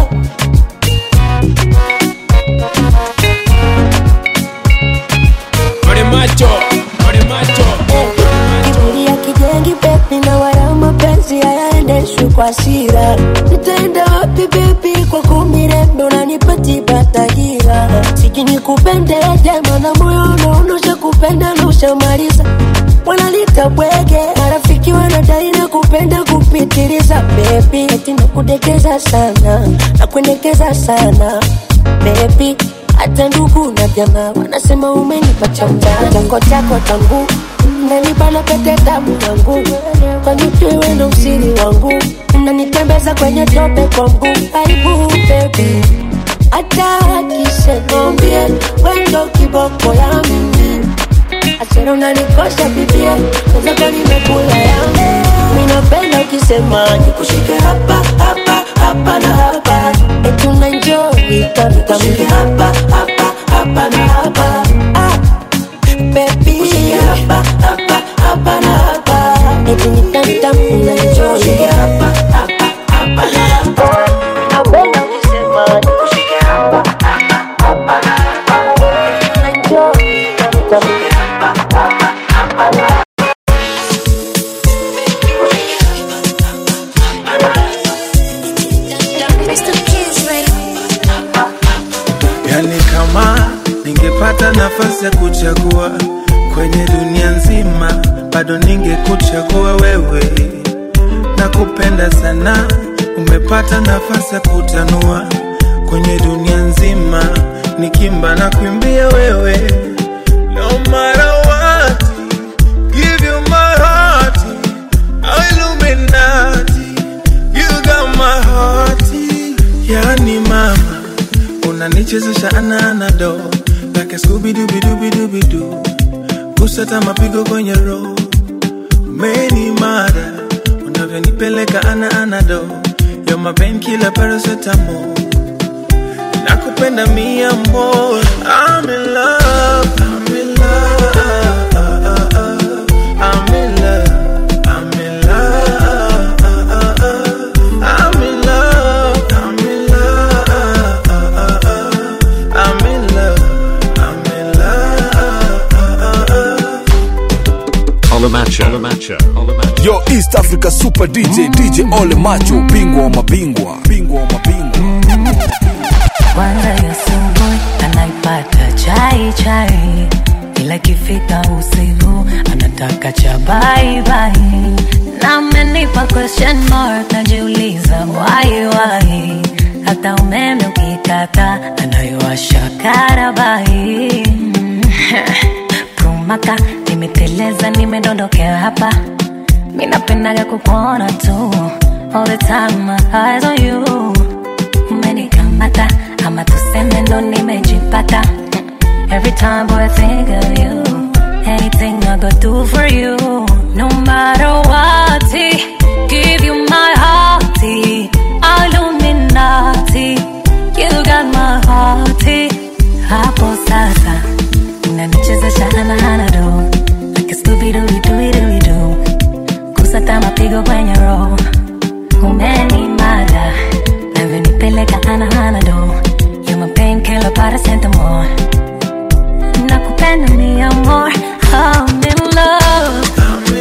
Ole macho, ole macho. Kiburi ya kijengi bebi na wala mapenzi hayaendeshwi kwa hasira. Nitaenda wapi bebi kwa kumirembe unanipatiba tahira. Siji nikupende jema na moyo unaonosha kupenda na ushamaliza. Wanalita bwege marafiki wanadai na kupenda kupitiliza bebi, eti nakudekeza sana nakuendekeza sana bebi hata ndugu na jamaa wanasema umenipa chamba chako chako tangu nanibana pete damu yangu kwani tuiwe na usiri wangu unanitembeza kwenye tope kwa mguu aibu bebi hata akisenambie wendo kiboko ya mimi asero nanikosha bibie wenzako nimekula yangu minapenda ukisema nikushike hapa hapa hapa na hapa etunanjoi tamtamke hapa hapa hapa na hapa ah, baby hapa hapa hapa na hapa etunitamtam unanjoi hapa hapa hapa na hapa napenda ukisema nikushike hapa hapa hapa na hapa etunanjoi tamtamke hapa hapa hapa na hapa yani kama ningepata nafasi ya kuchagua kwenye dunia nzima bado ningekuchagua wewe na kupenda sana umepata nafasi ya kutanua kwenye dunia nzima nikimba na kuimbia wewe no matter what give you my heart oh Illuminati you got my heart yani mama unanichezesha ananado like a scooby-dooby-dooby-dooby-doo kusata mapigo kwenye roho meni mara unavyonipeleka ana anado yo mapen kila parasetamo nakupenda mia more I'm in love, I'm in love, I'm in love, I'm in love, I'm in love, I'm in love, I'm in love, I'm in love. Ole Macho. Ole Macho. Ole Macho. Yo East Africa Super DJ DJ Ole Macho, bingwa wa mabingwa, bingwa wa mabingwa. kwanza ya asubuhi anaipata chai chai, ila ikifika usiku anataka cha bye bye, na amenipa question mark, najiuliza why why, hata umeme ukikata anaiwasha karabai kumaka nimeteleza, nimedondokea hapa, minapendaga kukuona tu all the time, my eyes on you umenikamata ama tuseme ndo nimejipata every time boy I think of you Anything I go do for you, no matter what. Give you my heart, Illuminati. You got my heart. Hapo sasa unanichezesha anahanado like a Scooby Doo Doo Doo Doo, kusata mapigo kwenye roho, umenimada navyonipeleka anahanado, you my painkiller paracetamol, nakupenda mi amor, I'm in love.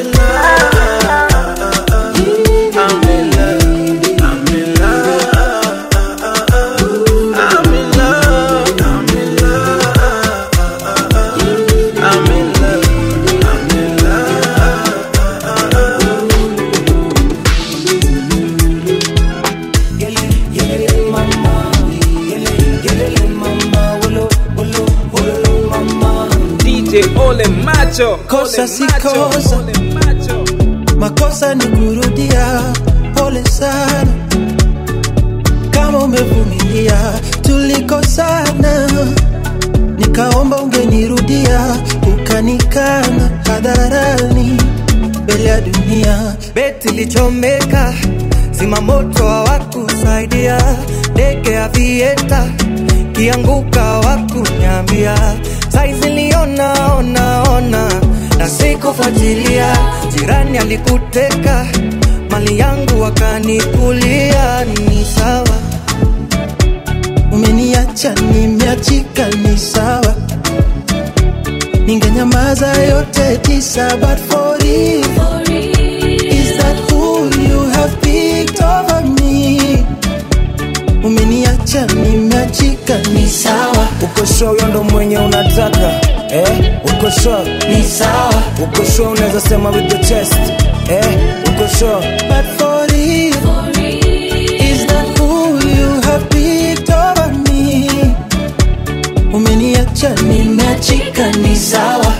DJ Ole Macho. kosa Ole si Macho. kosa makosa ni kurudia pole sana kama umevumilia tulikosana nikaomba ungenirudia ukanikana hadharani mbele ya dunia beti lichomeka zimamoto hawakusaidia ndege ya vieta kianguka hawakunyambia saizi liona ona ona na sikufuatilia jirani alikuteka mali yangu wakanikulia ni sawa umeniacha nimeachika ni sawa ningenyamaza yote tisa but for you is that who you have picked over me umeniacha nimeachika ni sawa uko sure huyo ndo mwenye unataka eh? uko sure ni sawa uko sure unaweza sema with the chest eh? uko sure but for you is that who you have picked over me umeniacha nimeachika ni sawa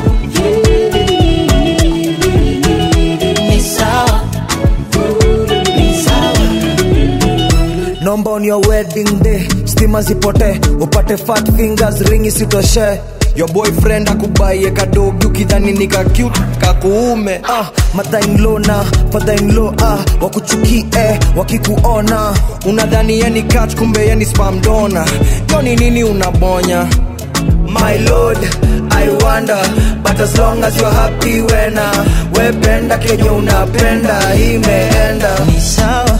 ni sawa ni sawa nomba on your wedding day stima zipote upate fat fingers ring isitoshe your boyfriend akubaie kadogi ukidhani ni ka cute kakuume ah, mother-in-law na father-in-law ah, wakuchukie wakikuona unadhani yeni catch kumbe yeni spam donor yo ni nini unabonya my lord i wonder but as long as you're happy wena wependa kenye unapenda imeenda ni sawa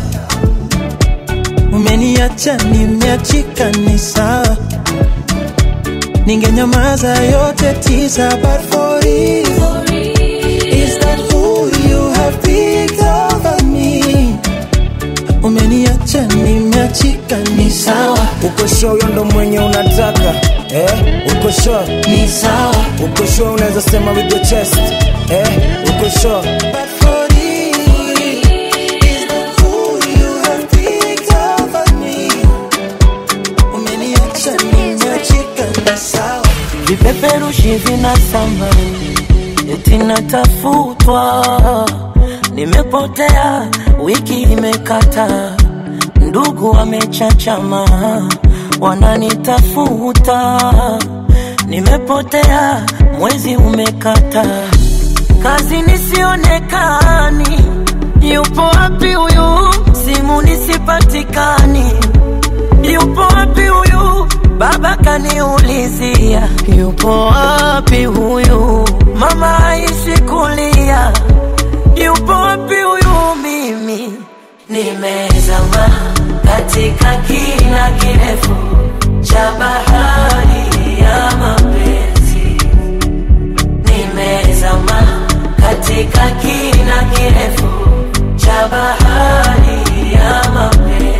umeniacha nimeachika ni sawa ningenyamaza yote tisa but for you is that who you have picked over me umeniacha nimeachika ni sawa uko sure huyo ndo mwenye unataka eh? uko sure ni sawa uko sure unaweza sema with your chest eh? uko sure but for you is that who you have picked over me umeniacha nimeachika ni sawa vipeperushi vinasamba eti natafutwa nimepotea wiki imekata ndugu wamechachama wananitafuta nimepotea mwezi umekata kazi nisionekani yupo wapi huyu simu nisipatikani yupo wapi huyu baba kaniulizia yupo wapi huyu mama aishi kulia yupo wapi huyu mimi nimezama katika kina kirefu cha bahari ya mapenzi nimezama katika kina kirefu cha bahari ya mapenzi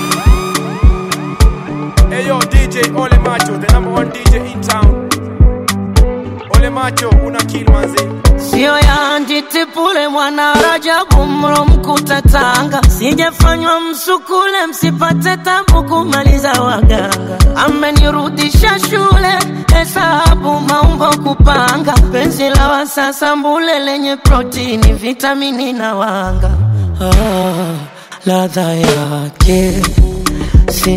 Hey yo, DJ Ole Macho, the number one DJ in town. Ole Macho, una kill manzi. sio ya nditipule mwana Rajabu mro mkuta Tanga, sijafanywa msukule msipate tabu kumaliza waganga. Amenirudisha shule hesabu maumbo kupanga, penzi la wasasa mbule lenye protini, vitamini na wanga. Ah, ladha yake si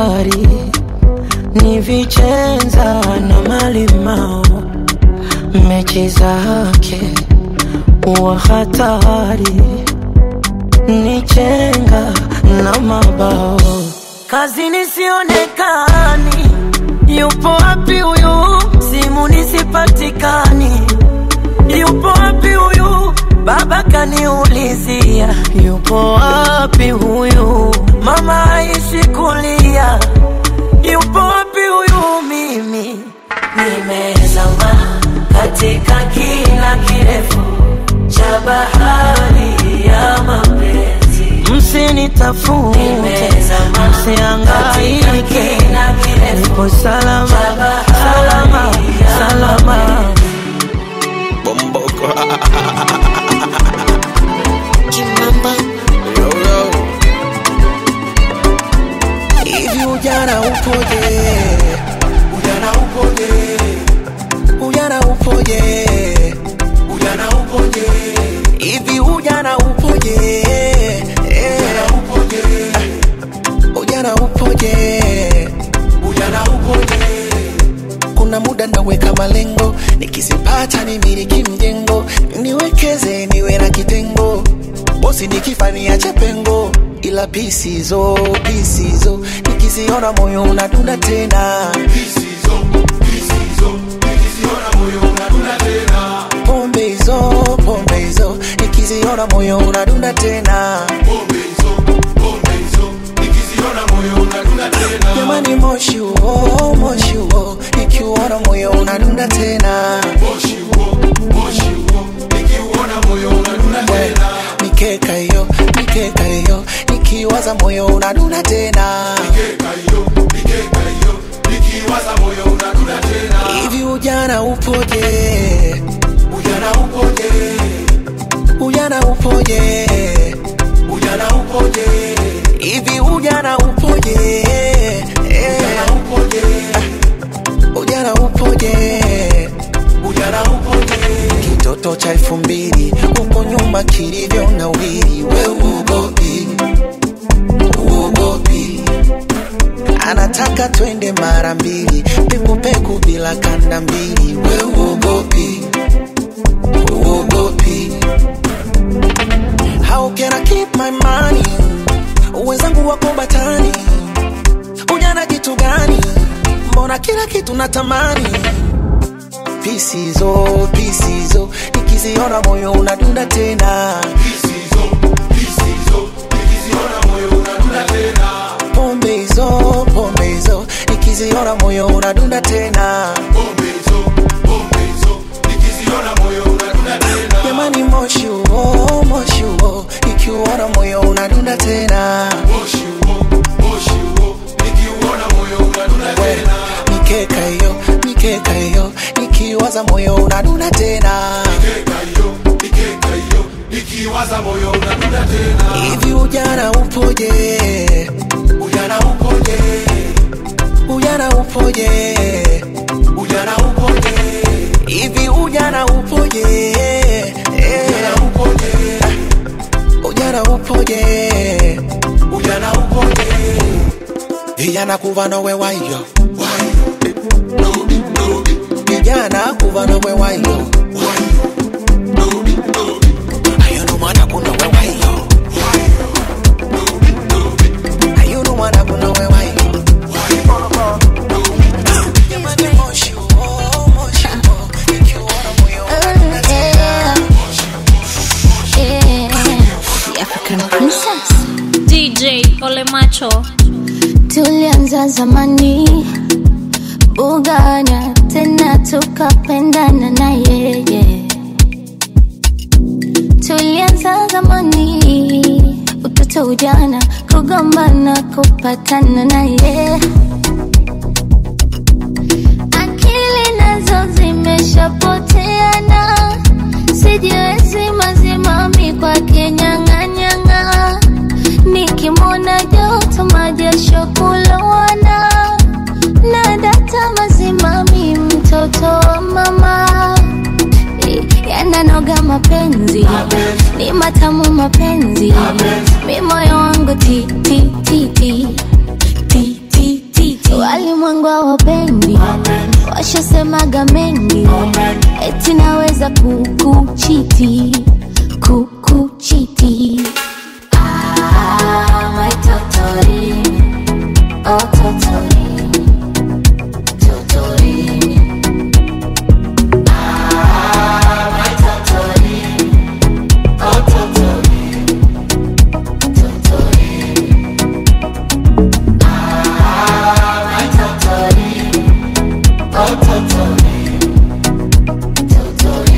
sukari, ni vichenza na malimao mechi zake wa hatari ni chenga na mabao kazini sionekani yupo wapi huyu simu nisipatikani yupo wapi huyu baba kaniulizia yupo wapi huyu mama aishi kulia yupo wapi huyu mimi nimezama katika kina kirefu cha bahari ya mapenzi msinitafute msiangaike nipo salama salama salama Bomboko. Hivi ujana upoje? Ujana upoje? Ujana upoje? Ujana upoje? Hivi ujana upoje? Ujana upoje? Ujana upoje? Ujana upoje? Kuna muda naweka malengo, nikizipata nimiliki mjengo, niwekeze niwe na kitengo, bosi nikifa niache pengo, ila pisizo pisizo nikiziona moyo unadunda tena pombe hizo pombe hizo nikiziona moyo unadunda tena jamani moshi huo moshi huo nikiuona moyo unadunda tena We, mikeka hiyo mikeka hiyo nikiwaza moyo unadunda tena hivi ujana upoje ujana upoje ujana upoje ujana upoje hivi ujana upoje ujana upoje ujana upoje ujana upoje kitoto cha elfu mbili huko nyuma kilivyo na wili we uogopi uogopi anataka twende mara mbili pekupeku bila kanda mbili we uogopi uogopi how can I keep my money wenzangu wako batani ujana kitu gani mbona kila kitu natamani pisizo pisizo nikiziona moyo unadunda tena pombe hizo pombe hizo nikiziona moyo unadunda tena jamani moshi huo moshi huo nikiuona moyo unadunda tena We, mikeka hiyo mikeka hiyo nikiwaza moyo unadunda tena hivi ujana upoje ujana upoje ujana upoje ujana upoje hivi ujana upoje ujana upoje ujana upoje ujana upoje vijana kuva nowe wayo vijana kuva nowe wayo ayuno mwana kuno we wayo ayuno mwana kuno we wayo Jamani, moshi huo, moshi huo, nikiuona moyo unadunda tena. DJ Ole Macho tulianza zamani bugana tena tukapendana na yeye tulianza zamani utoto ujana kugombana kupatana na yeye akili nazo zimeshapoteana sijiwezi mazimami kwake nyang'anyang'a nikimwona joto majasho kulowana na data mazimami mtoto wa mama yananoga mapenzi ni matamu mapenzi mi moyo wangu ti ti ti ti ti ti ti ti walimwengu hawapendi washasemaga mengi eti naweza kukuchiti kukuchiti Ah, my totori, oh totori, totori. Ah, my totori, oh totori, totori. Ah, my totori, oh totori, totori.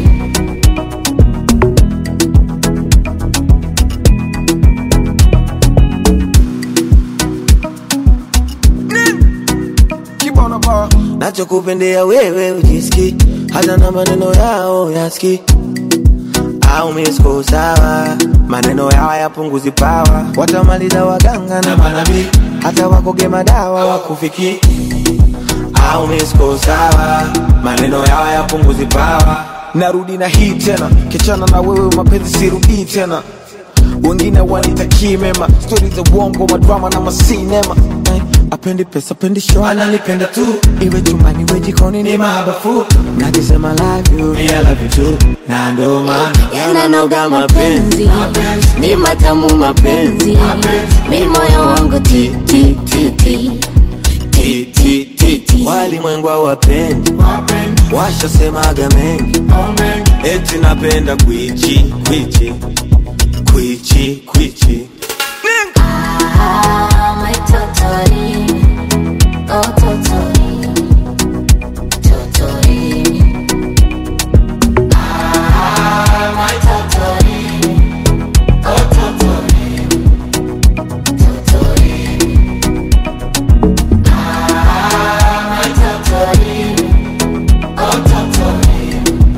nachokupendea wewe ujiski hata na maneno yao yaski au misko sawa maneno yao yapunguzi pawa watamaliza waganga na manabii hata wakoge madawa wakufiki au misko sawa maneno yao yapunguzi pawa narudi na hii tena kichana na wewe mapenzi sirudii tena wengine wanitakii mema stori za uongo madrama na masinema Eh, apendi pesa pendi show ananipenda tu iwe chumbani iwe jikoni ni mahabafu nakisema love you I love you too na ndo maana yananoga mapenzi ni matamu mapenzi mi moyo wangu ti ti ti ti Ti, ti, ti, ti. walimwengu wapendi washasemaga mengi eti napenda kwichi kwichi kwichi kwichi Ah, my totori, oh totori, totori. Ah, my totori, oh totori, totori. Ah, my totori, oh totori,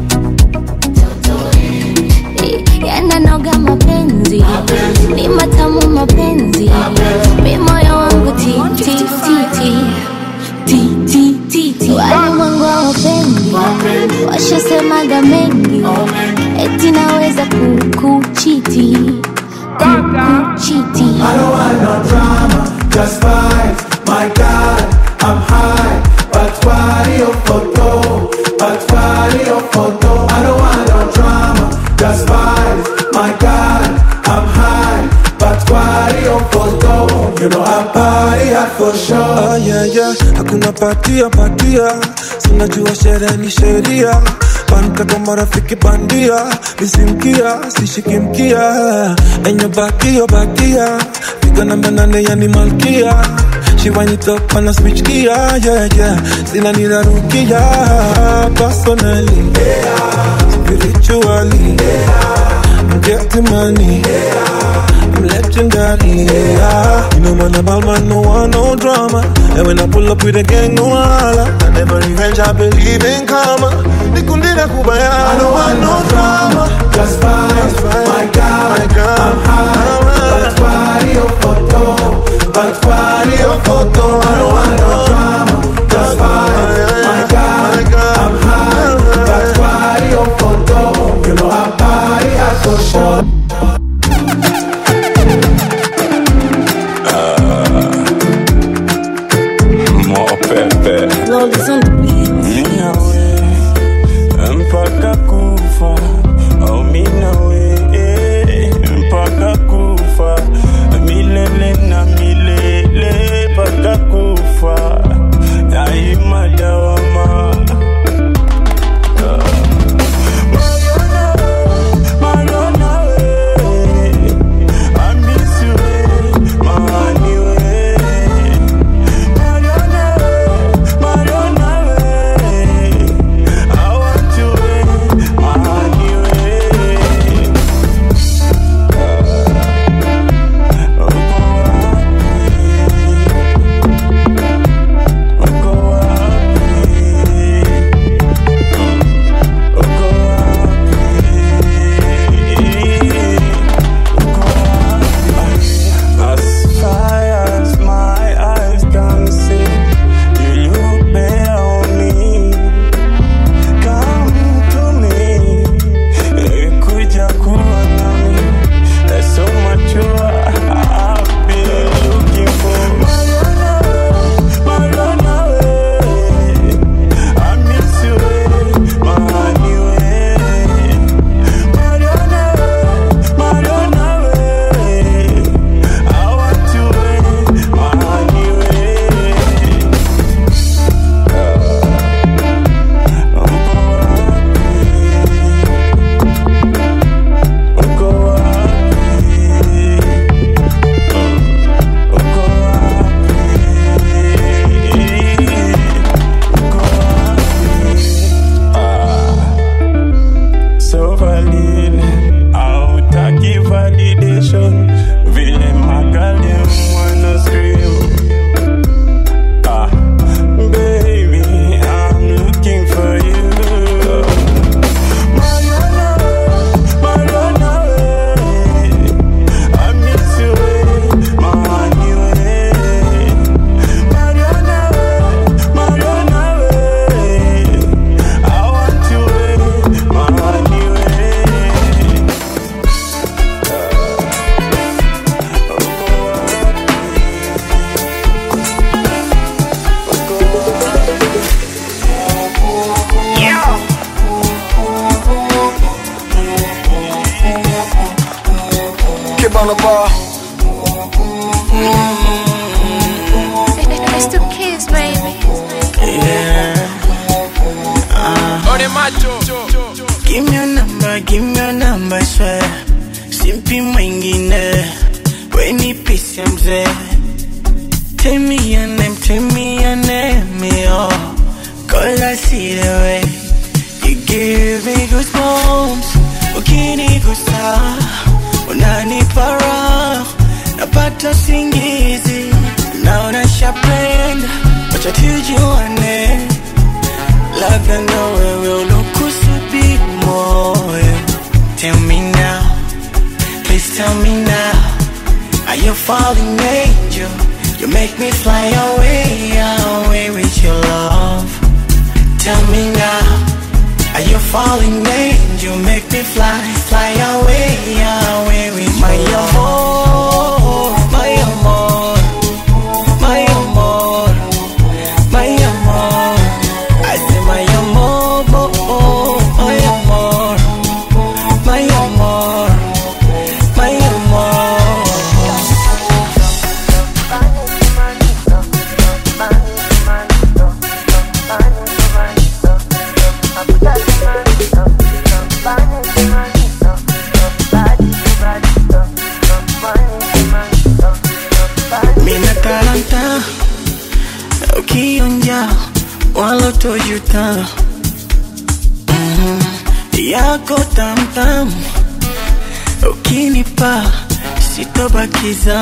totori. yananoga mapenzi ni matamu mapenzi mi moyo wangu ti ti ti ti ti ti ti ti walimwengu wapendi washasemaga mengi eti naweza kukuchiti kukuchiti Just vibes, my God, I'm high. But why your photo? But why your photo? I don't want no drama. Just vibes, my God, I'm high. But why your photo? You know I'm party hard for sure. Ah, yeah, yeah. Hakuna patia patia, sinajua sherehe ni sheria Banka kwa marafiki bandia, misimkia sishiki mkia enye bakio bakia, piga namba nane yani malkia She wind it up and I switch gear, yeah, yeah Sina nirarukia, personally Spiritually I'm getting money I'm legendary, yeah You know man about man, no one, no drama And when I pull up with a gang, no holla I never revenge, I believe in karma Nikundina kubaya I don't want no drama Just vibes, my God, I'm high. But why your photo? But why your photo? I don't want no drama. Just vibes, my God, I'm high. But why your photo? You know I'm party hard for sure. Mopepe Minawe mpaka kufa au minawe mpaka kufa milele na milele mpaka kufa daima dawama Mariona we, I miss you we, mahani we Mariona we, Mariona we, I want you we, mahani we Uko wapi? Malabar. It's the kiss, baby. Ole macho. Give me your number, give me your number, I swear. Simpi mwingine, we ni pisi ya mzee. Tell me your name, tell me your name, yo. Cause I see the way you give me goosebumps. Ukinigusa, unanipa raha, napata singizi. Naona shapenda, wacha tujuane. Labda na wewe ulokusudi moyo. Tell me now, please tell me now. Are you falling angel? You make me fly away, away with your love. Tell me now, are you falling angel? Make me fly, fly away, away with my amor, my amor, my amor, my amor. I say my amor, oh, oh, my amor, my amor, my amor. Mina talanta ukionja wala tojuta Mhm. yako tamtam ukinipa sitobakiza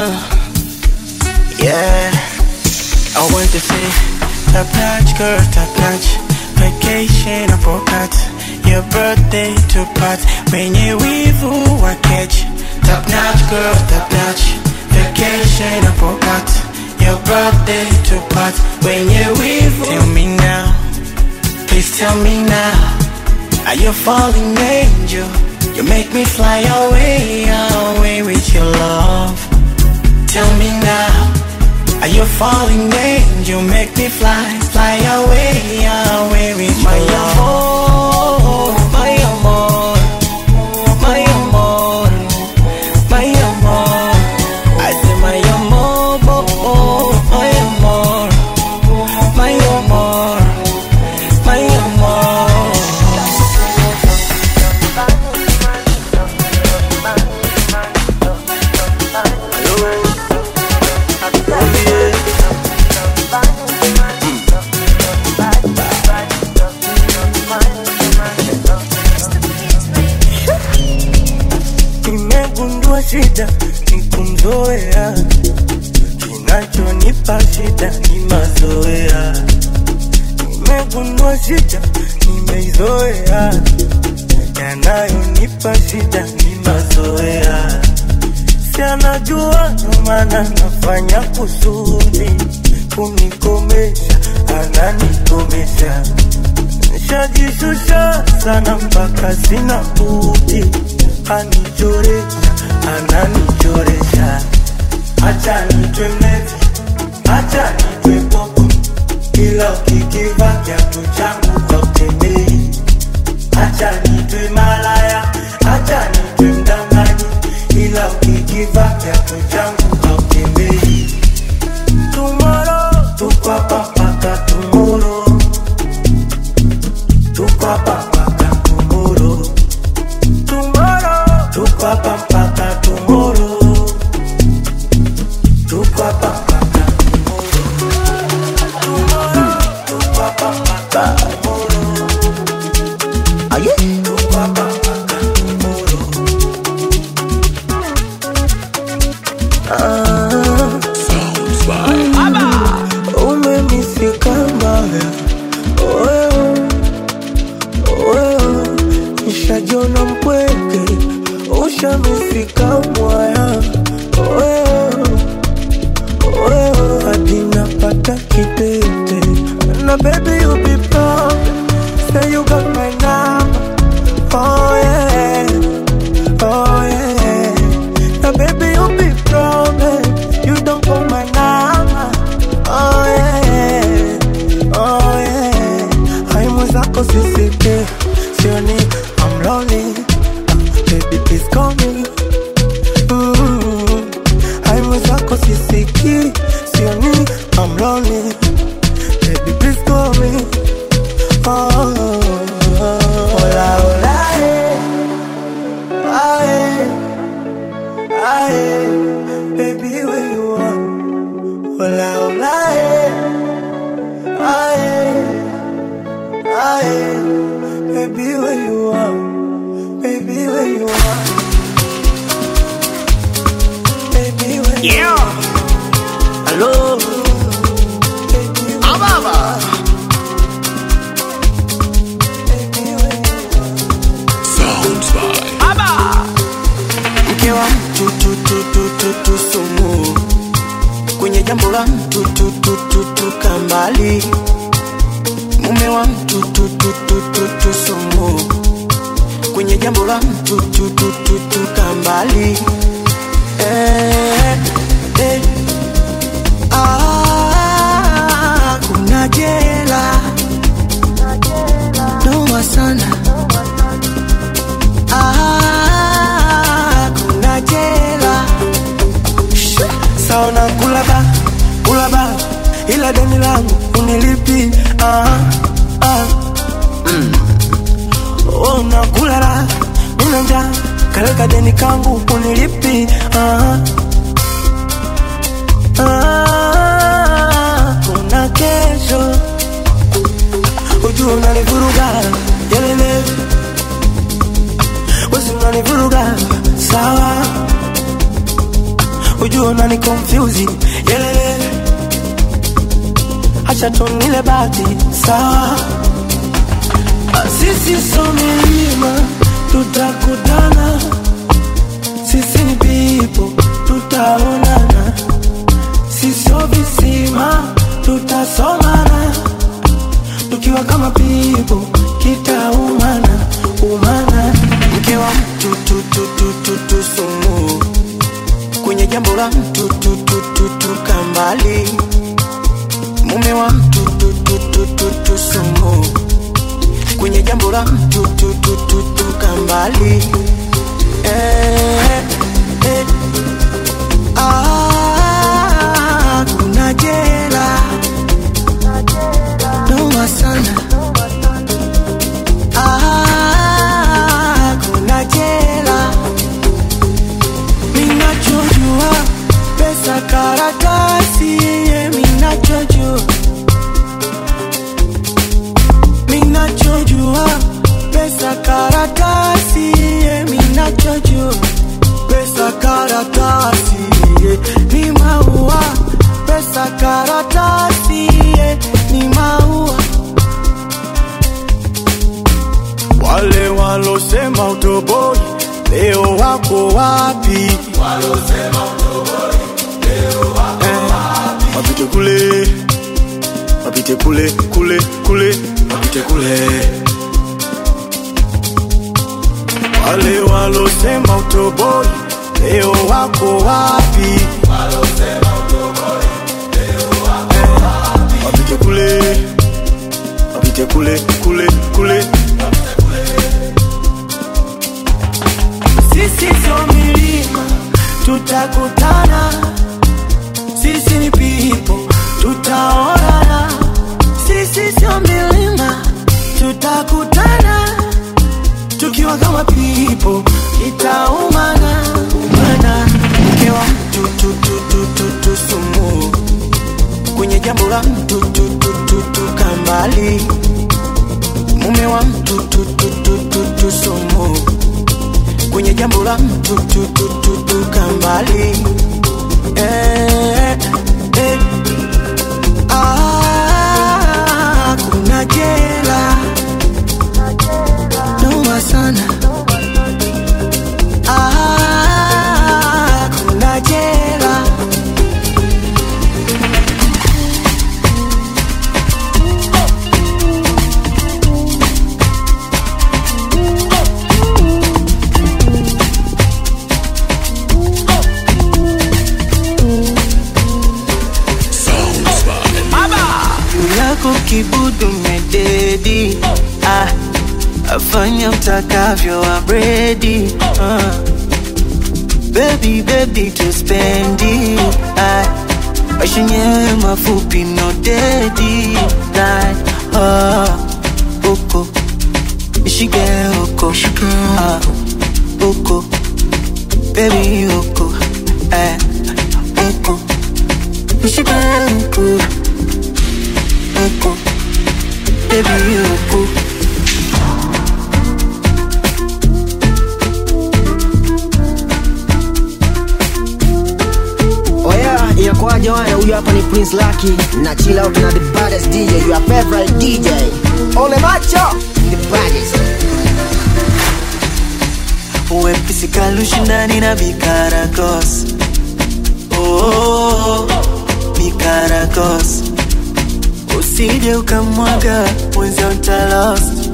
yeah I want to say top notch girl top notch vacation apokat your birthday to part wenye wivu wa catch top notch girl top notch vacation apokat your birthday to part wenye wivu tell me now please tell me now are you falling angel you make me fly away away with your love tell me now are you falling angel make me fly fly away away with my amor my amor my amor my amor I say my amor oh, oh, my amor my amor my amor nimegundua shida ni kumzoea kinachonipa shida ni mazoea nimegundua shida nimeizoea yanayonipa shida ni mazoea si anajua ndo maana nafanya kusudi kunikomesha ananikomesha nishajishusha sana mpaka sina budi anichoresha ananichoresha acha nitwe mlevi acha nitwe popo ila ukikiva kiatu changu hautembei acha nitwe malaya acha nitwe mdanganyi ila ukikiva kiatu changu hautembei tumoro tukwapa mpaka tumoro tukwapa mpaka tumoro tumoro tukwapa mpaka tumoro tukwapa mpaka tumoro tukwapa mpaka tumoro aye tukwapa mpaka tumoro ah umenisika mbaya wewe wewe nishajona mpweke ushamifika mwaya wewe wewe hadi napata kitete na baby you be proud say you got my number oh yeah oh yeah na baby you be proud eh, you don't call my number oh yeah oh yeah haimu zako sisike sioni I'm lonely uh, baby please call me mm Aye, baby, where you are, baby, where you are, baby, where you Yeah. are. Hello. Ababa. Sounds by Aba. mke wa mtu tu, tu, tu, tu, tu, sumu kwenye jambo la mtu tu, tu, tu, tu, kambali mume wa mtu tu, tu, tu, tu, tu, sumu kwenye jambo la mtu tu, tu, tu, tu, kambali eh, eh. Ah, kuna jela noma sana Ah, kuna jela saona kulaba kulaba ila deni langu unilipi ah, ah. Mm. Oh, nakulala nina njaa kaleka deni kangu unilipi ah, ah. kuna kesho ujua unanivuruga yelele wesi unanivuruga sawa ujua unani confuse yelele acha tunile bati sawa Ah, sisi so milima tutakutana sisi ni pipo tutaonana sisio visima tutasomana tukiwa kama pipo kitaumana umana mke wa mtu tu, tu, tu, tu, tu, sumu kwenye jambo la mtu tu, tu, tu, tu, kambali mume wa mtu tu, tu, tu, tu, tu, sumu kwenye jambo la mtu tu, tu, tu, tu, kambali eh, eh. Ah, kuna jela noma sana Ah, kuna jela minachojua pesa karatasi ye minachojua minachojua pesa karatasi ye minachojua pesa karatasi ye ni maua pesa karatasi ye ni maua wale walosema utoboi leo wako wapi Eh, wapite kule wapite kule kule kule wapite kule wale walosema utoboi leo wako wapi Eh, wapite kule wapite kule kule kule sisi sio milima tutakutana sisi ni pipo tutaonana sisi sio milima tutakutana tukiwa kama pipo itaumana umana mke wa mtu tu, tu, tu, tu, tu, sumu kwenye jambo la mtu tu, tu, tu, tu, kambali mume wa mtu tu, tu, tu, tu, tu, sumu kwenye jambo la mtu tu, tu, tu, tu, kambali eh, eh. Ah, kuna jela noma sana Ah, kuna jela yako kibudu mededi ah, afanya utakavyo abredi ah. Baby, baby, tuspendi ah, maisha yenyewe mafupi no dedi like, ah, uko nishike uko ah, uko baby uko eh, uko nishike uko uko baby huku Oya, inakuwaje wana? Huyu hapa ni Prince Lucky na chill out na the baddest DJ, your favorite DJ. Ole macho, the baddest. wepesi kalushindani na bikaragos oh, bikaragos usije ukamwaga mwenzio utalost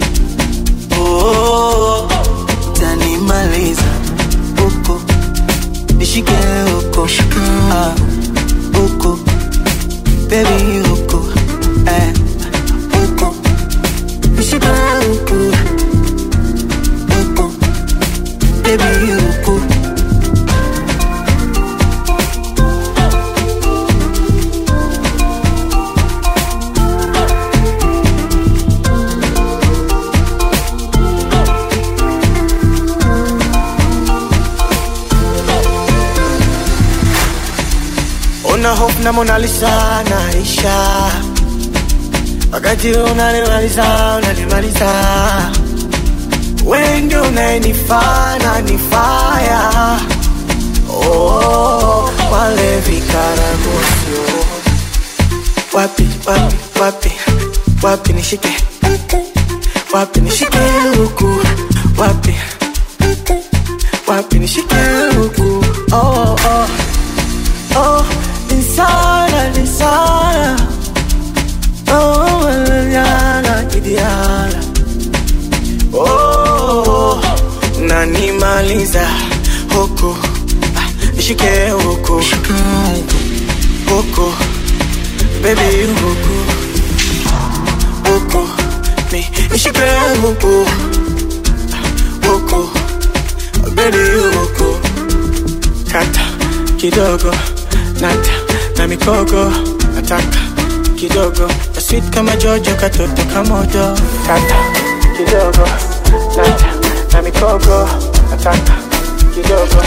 oh, tanimaliza huko nishike huko ah, huko bebi huko eh, huko nishike huko huko baby huko una hope na Mona Lisa naisha, wakati unanimaliza unanimaliza, wewe ndio unayenifaa na nifaya oh, wale vikaragosio wapi wapi wapi wapi nishike wapi nishike huku wapi wapi nishike huku oh, oh. Oh, insana, insana. Oh, manana, kidiana. Oh, nanimaliza huku Ah, nishike huku huku baby huku huku ni nishike huku Ah, huku baby huku kata kidogo nata na mikogo nataka kidogo na sweet kama jojo katoto kamodo kata kidogo nata na mikogo nataka kidogo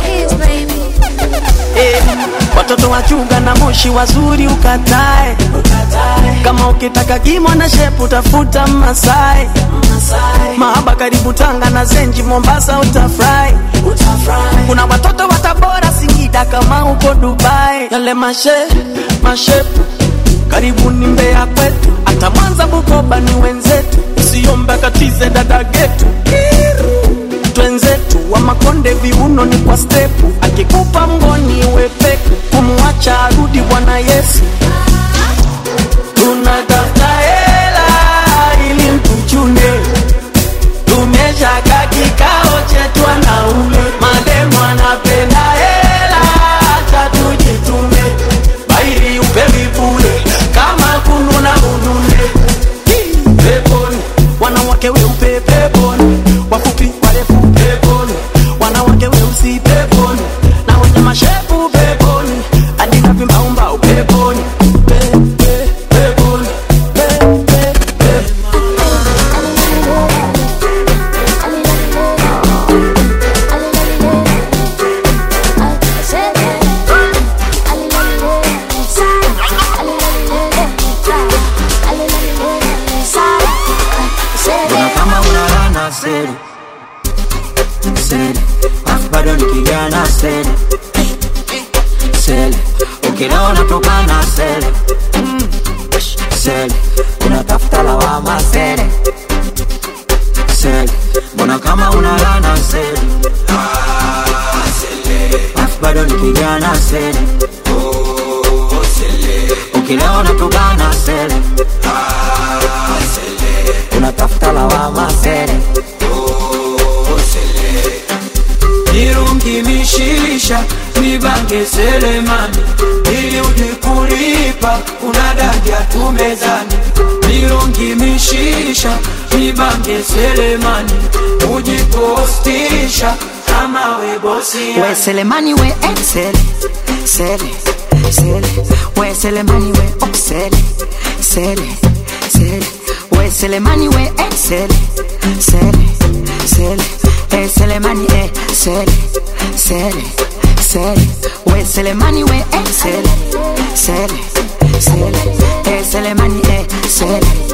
Eh, watoto wachunga na moshi wazuri ukatae kama ukitaka kimo na shepu tafuta masai mahaba karibu tanga na zenji mombasa utafurahi kuna watoto wa tabora singida kama uko dubai yale mashe mashepu karibu ni mbea kwetu hata mwanza bukoba ni wenzetu usiombe katize dada getu twenzetu wa makonde viuno ni kwa stepu akikupa mgoni wepeku kumwacha arudi bwana yesu tunatafuta hela ili mtuchune tumeshaka kikao chetu wanaume mademu anapenda hela hata tujitume bairi upewi bure kama kununa unune peponi wanawake weupe peponi wafupi warefu peponi wanawake weusi peponi na wenye mashepu peponi hadi na vimbaumbau peponi Pe- pe- peponi Pe- pe- pe- Mbona kama unalana seri seri, afu bado ni kijana seri seri, ukilewa unatokana seri seri, unatafuta lawama seri seri, mbona kama unalana seri afu bado ni kijana seri ukilewa unatokana seri unatafuta lawama seri nirungimishisha nibange selemani ili uje kulipa unadaja tumezani nirungimishisha nibange selemani ujipostisha kama webosi we selemani we excel sele sele we selemani we oksele sele sele we selemani we excel sele sele e selemani e sele sele sele we selemani we excel sele sele e selemani e sele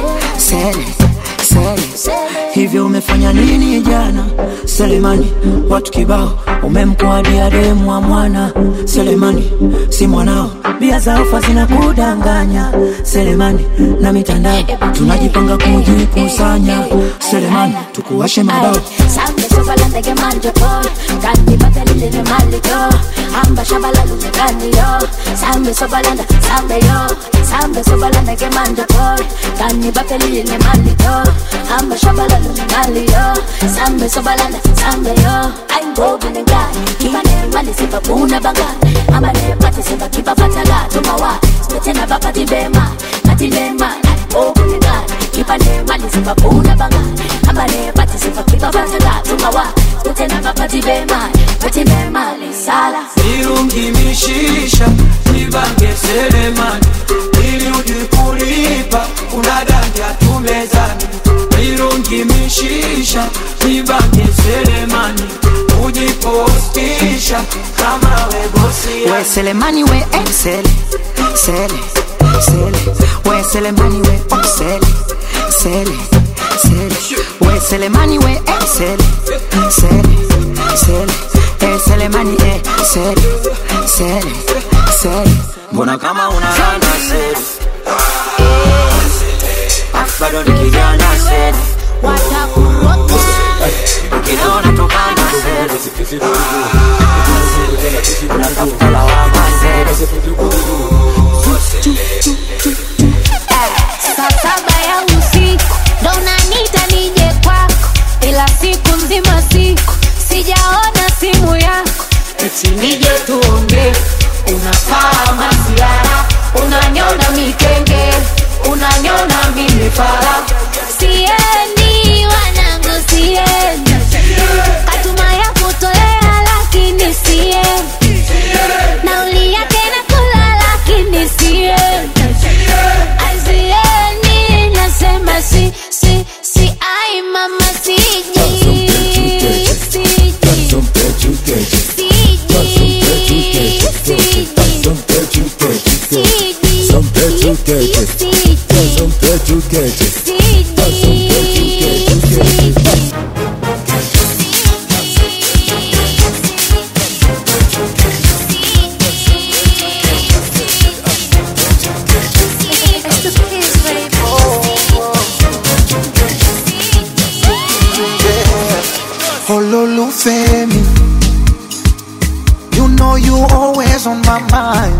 Sele, Sele, hivyo umefanya nini jana Selemani? Watu kibao umemkuadia demu wa mwana Selemani, si mwanao, bia za ofa zinakudanganya Selemani, na mitandao tunajipanga kujikusanya Selemani, tukuwashe mabao Sambe sobala ndege manje boy Kandi bate lili ni mali yo Amba shabala lule gani yo Sambe sobala nda sambe yo Sambe sobala ndege manje boy Kandi bate lili ni mali yo Amba shabala lule gani yo Sambe sobala nda sambe yo I'm broken and guy Kiba ne mali sipa kuna banga Amba ne pati sipa kiba fatala Tumawa Spete na bapati bema Pati bema I'm broken and guy Kiba ne mali sipa kuna banga Amba ne pati sipa kiba fatala Tumawa Spete na bapati bema Pati bema Sala irungimishisha nibange selemani ili ujikulipa unadandia tumezani irungimishisha nibange selemani ujipostisha kama webosia we Selemani we excel Sele, Sele we Selemani we oh Sele, Sele, Sele we Selemani we excel Sele, Sele eh Selemani eh Sele, Sele, Sele mbona kama unalana seli bado ni kijana seli ukiona tokana seli unatafuta lawama seli Saa saba ya usiku ndo unaniita nije kwako, ila siku nzima siku sijaona simu yako, eti nije tuongee. Unafaa masiara, unanyona mikenge, unanyona mimi fara. Siendi wanangu, siendi katuma ya kutolea, lakini siendi nauli yake nakula, lakini siendi Azieni nasema si si si ai mama siji siji Ololufemi, you know you always on my mind.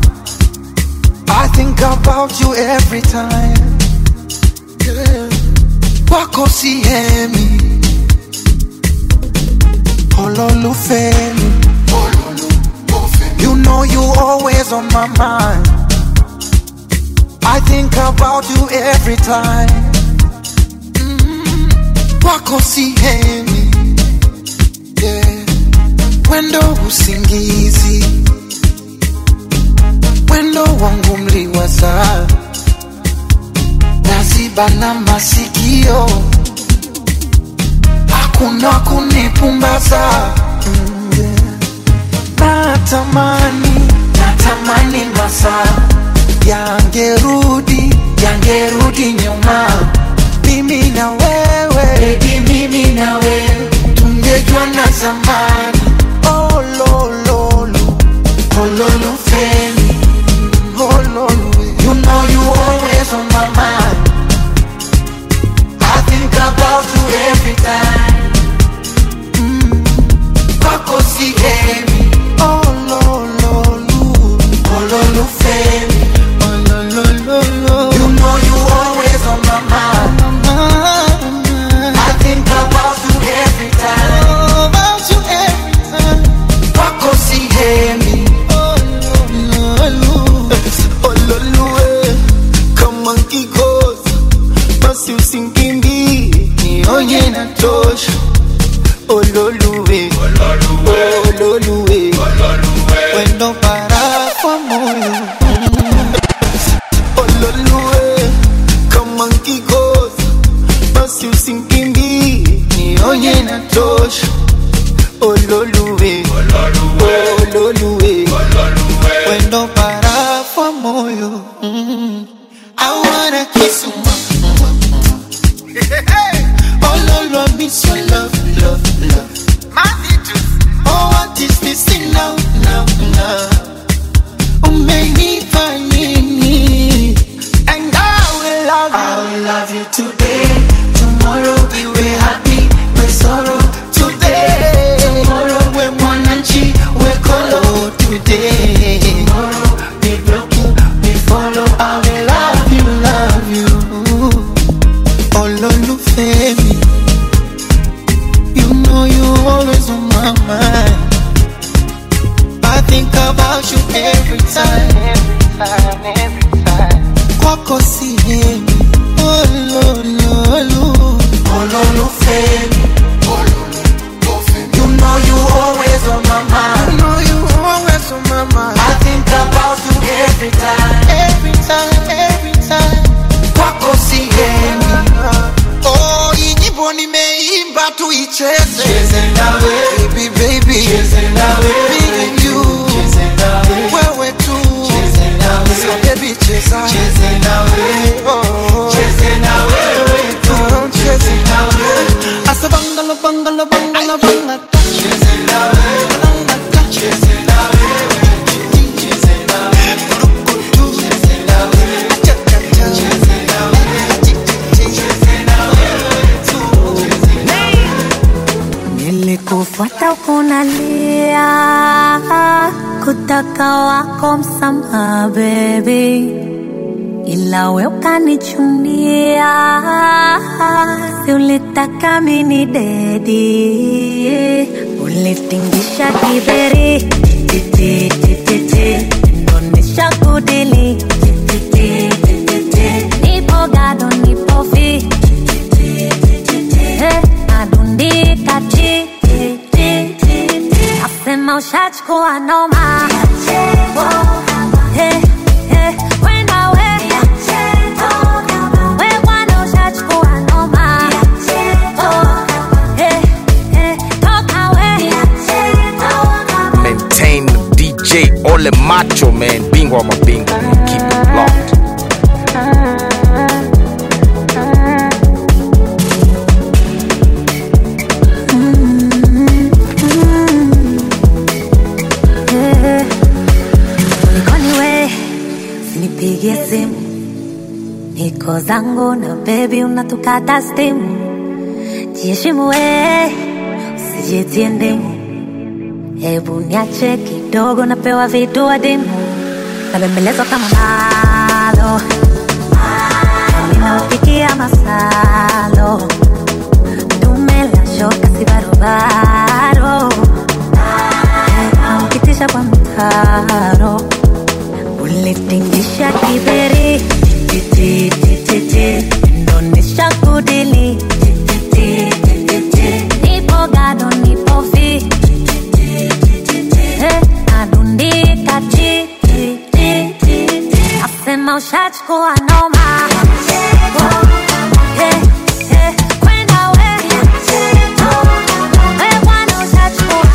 I think about you every time. Yeah. Wako siemi, Ololufemi, you know you always on my mind. I think about you every time. Mm, Wako siemi yeah. Wendo usingizi, wendo wangu mliwaza, naziba na masikio, hakuna kunipumbaza. Mm, yeah. Natamani, natamani masaa yangerudi, yangerudi nyuma, mimi na wewe, baby, mimi na wewe tungejua na zamani. Oh, lo, lo, lo. Oh, lo, lo, Femi. Oh, lo, lo. You know you always on my mind. I think about you every time. Mm. Kwako sihemi. Oh, lo, lo, lo. Oh, lo, lo, Femi. Oh, lo, lo, lo, lo. You know you always on my mind. I think about you every time. About you every time. Kwako sihemi. ololue kama nkikosa basi usinkimbie nionye na tosha ololue ololue wendo para kwa moyo ololue kama nkikosa basi usinkimbie nionye na tosha ololue ololue wendo para kwa moyo mm. I wanna kiss you miss your love, love, love. Oh, what is missing now, now, now? Umenipa nini? And I will love you. I will love you today. Tomorrow we will happy, we sorrow today. Tomorrow we mwananchi, we kolo today. Tomorrow we broken, we follow. I will love you, love you. Ololufemi, you know you always on my mind. I think about you every time, every time, every time. Kwako sihemi, olololu, ololufemi. You know you always on my mind. You know you always on my mind. I think about you every time, every time, every time. Kwako sihemi. Oh, hii nyimbo nimeimba tuicheze. Cheze nawe. Baby, baby. Cheze nawe. Me and you. Cheze nawe. Wewe tu. Cheze nawe. So baby, cheza. Cheze nawe. Oh. Cheze nawe. Wewe tu. Cheze nawe. Asa bangala, bangala, bangala, bangala. Cheze nawe. Bangala. Cheze nawe. Cheze nawe. Cheze nawe. Cheze nawe. Nilikufuata ukunalia kutaka wako msamaha baby, ila we ukanichunia, si ulitaka mini dedi, ulitingisha kiberi titi titi titi, ndonesha kudili titi titi titi, nipo gado nipo fi Eh, nadundika chi chi, chi, chi, chi. Nasema ushachukua noma Eh, eh, kwenda we. We bwana ushachukua noma Eh, eh, toka we. Maintain DJ Ole Macho, man. Bingwa wa mabingwa. Keep it locked. Eh, Kulikoni we, usinipigie simu, niko zangu na baby, unatukata stimu. Jiheshimu we, usijitie ndimu, hebu niache kidogo, napewa vitu adimu, nabembelezwa kama malo, ninaupikia masalo, tumela shoka si barobaro ukitisha kwa mtaro ulitingisha kiberi titi titi titi, ndonesha kudili titi titi titi, nipo gado nipo fi Eh, nadundika chi chi chi chi chi. Nasema ushachukua noma Eh, eh, kwenda we. We bwana ushachukua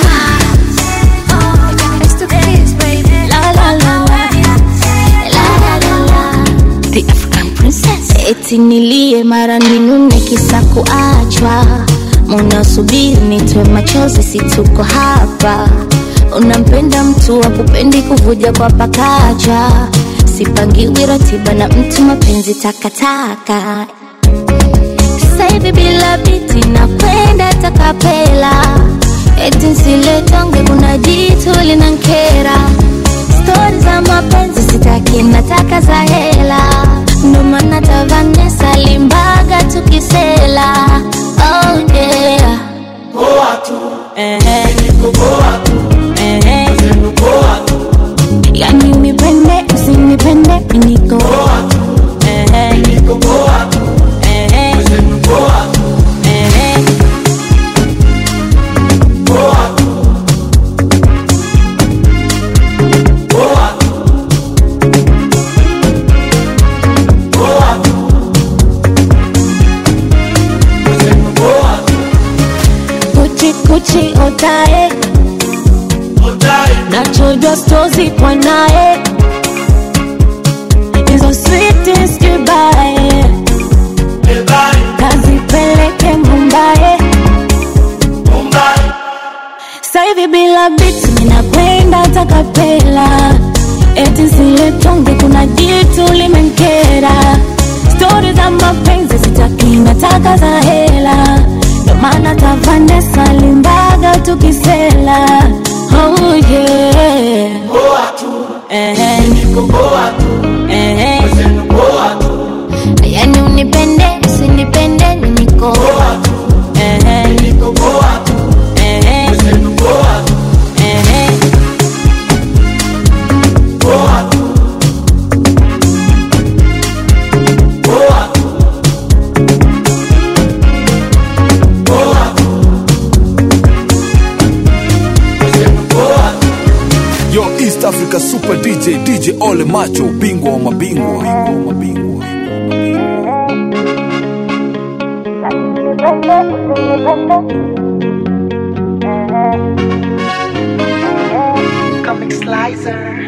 The African Princess. Eti nilie mara ninune kisa kuachwa, munasubiri nitwe machozi, si tuko hapa. Unampenda mtu wa kupendi kuvuja kwa pakacha, sipangiwi ratiba na mtu mapenzi takataka. Sasa hivi bila biti na kwenda takapela, eti nsiletonge, kuna jitu linankera stori za mapenzi sitaki, nataka za hela, ndo maana Tavanesa limbaga tukisela. Oh yeah. Poa tu. Ehe. Niko poa tu. Ehe. Niko poa tu. Yani unipende usinipende mi niko Ehe. Niko poa tu. Ehe. Niko poa tu. Ehe. Poa tu. Poa tu. Poa tu. Poa tu. Kuchi kuchi otae Otae. nachojwa stozi kwa naye hizo sweetest goodbye Goodbye. kazipeleke Mumbai ninakwenda takapela eti siletonge kuna jitu limenkera stori za mapenzi sitaki nataka za hela ndo maana tavanesa limbaga tukisela oh yeah. Ehe. Ehe. yani unipende usinipende niko Ehe. Ehe. Ehe. Yo East Africa Super DJ DJ Ole Macho bingwa wa mabingwa bingwa wa mabingwa Comic Slicer.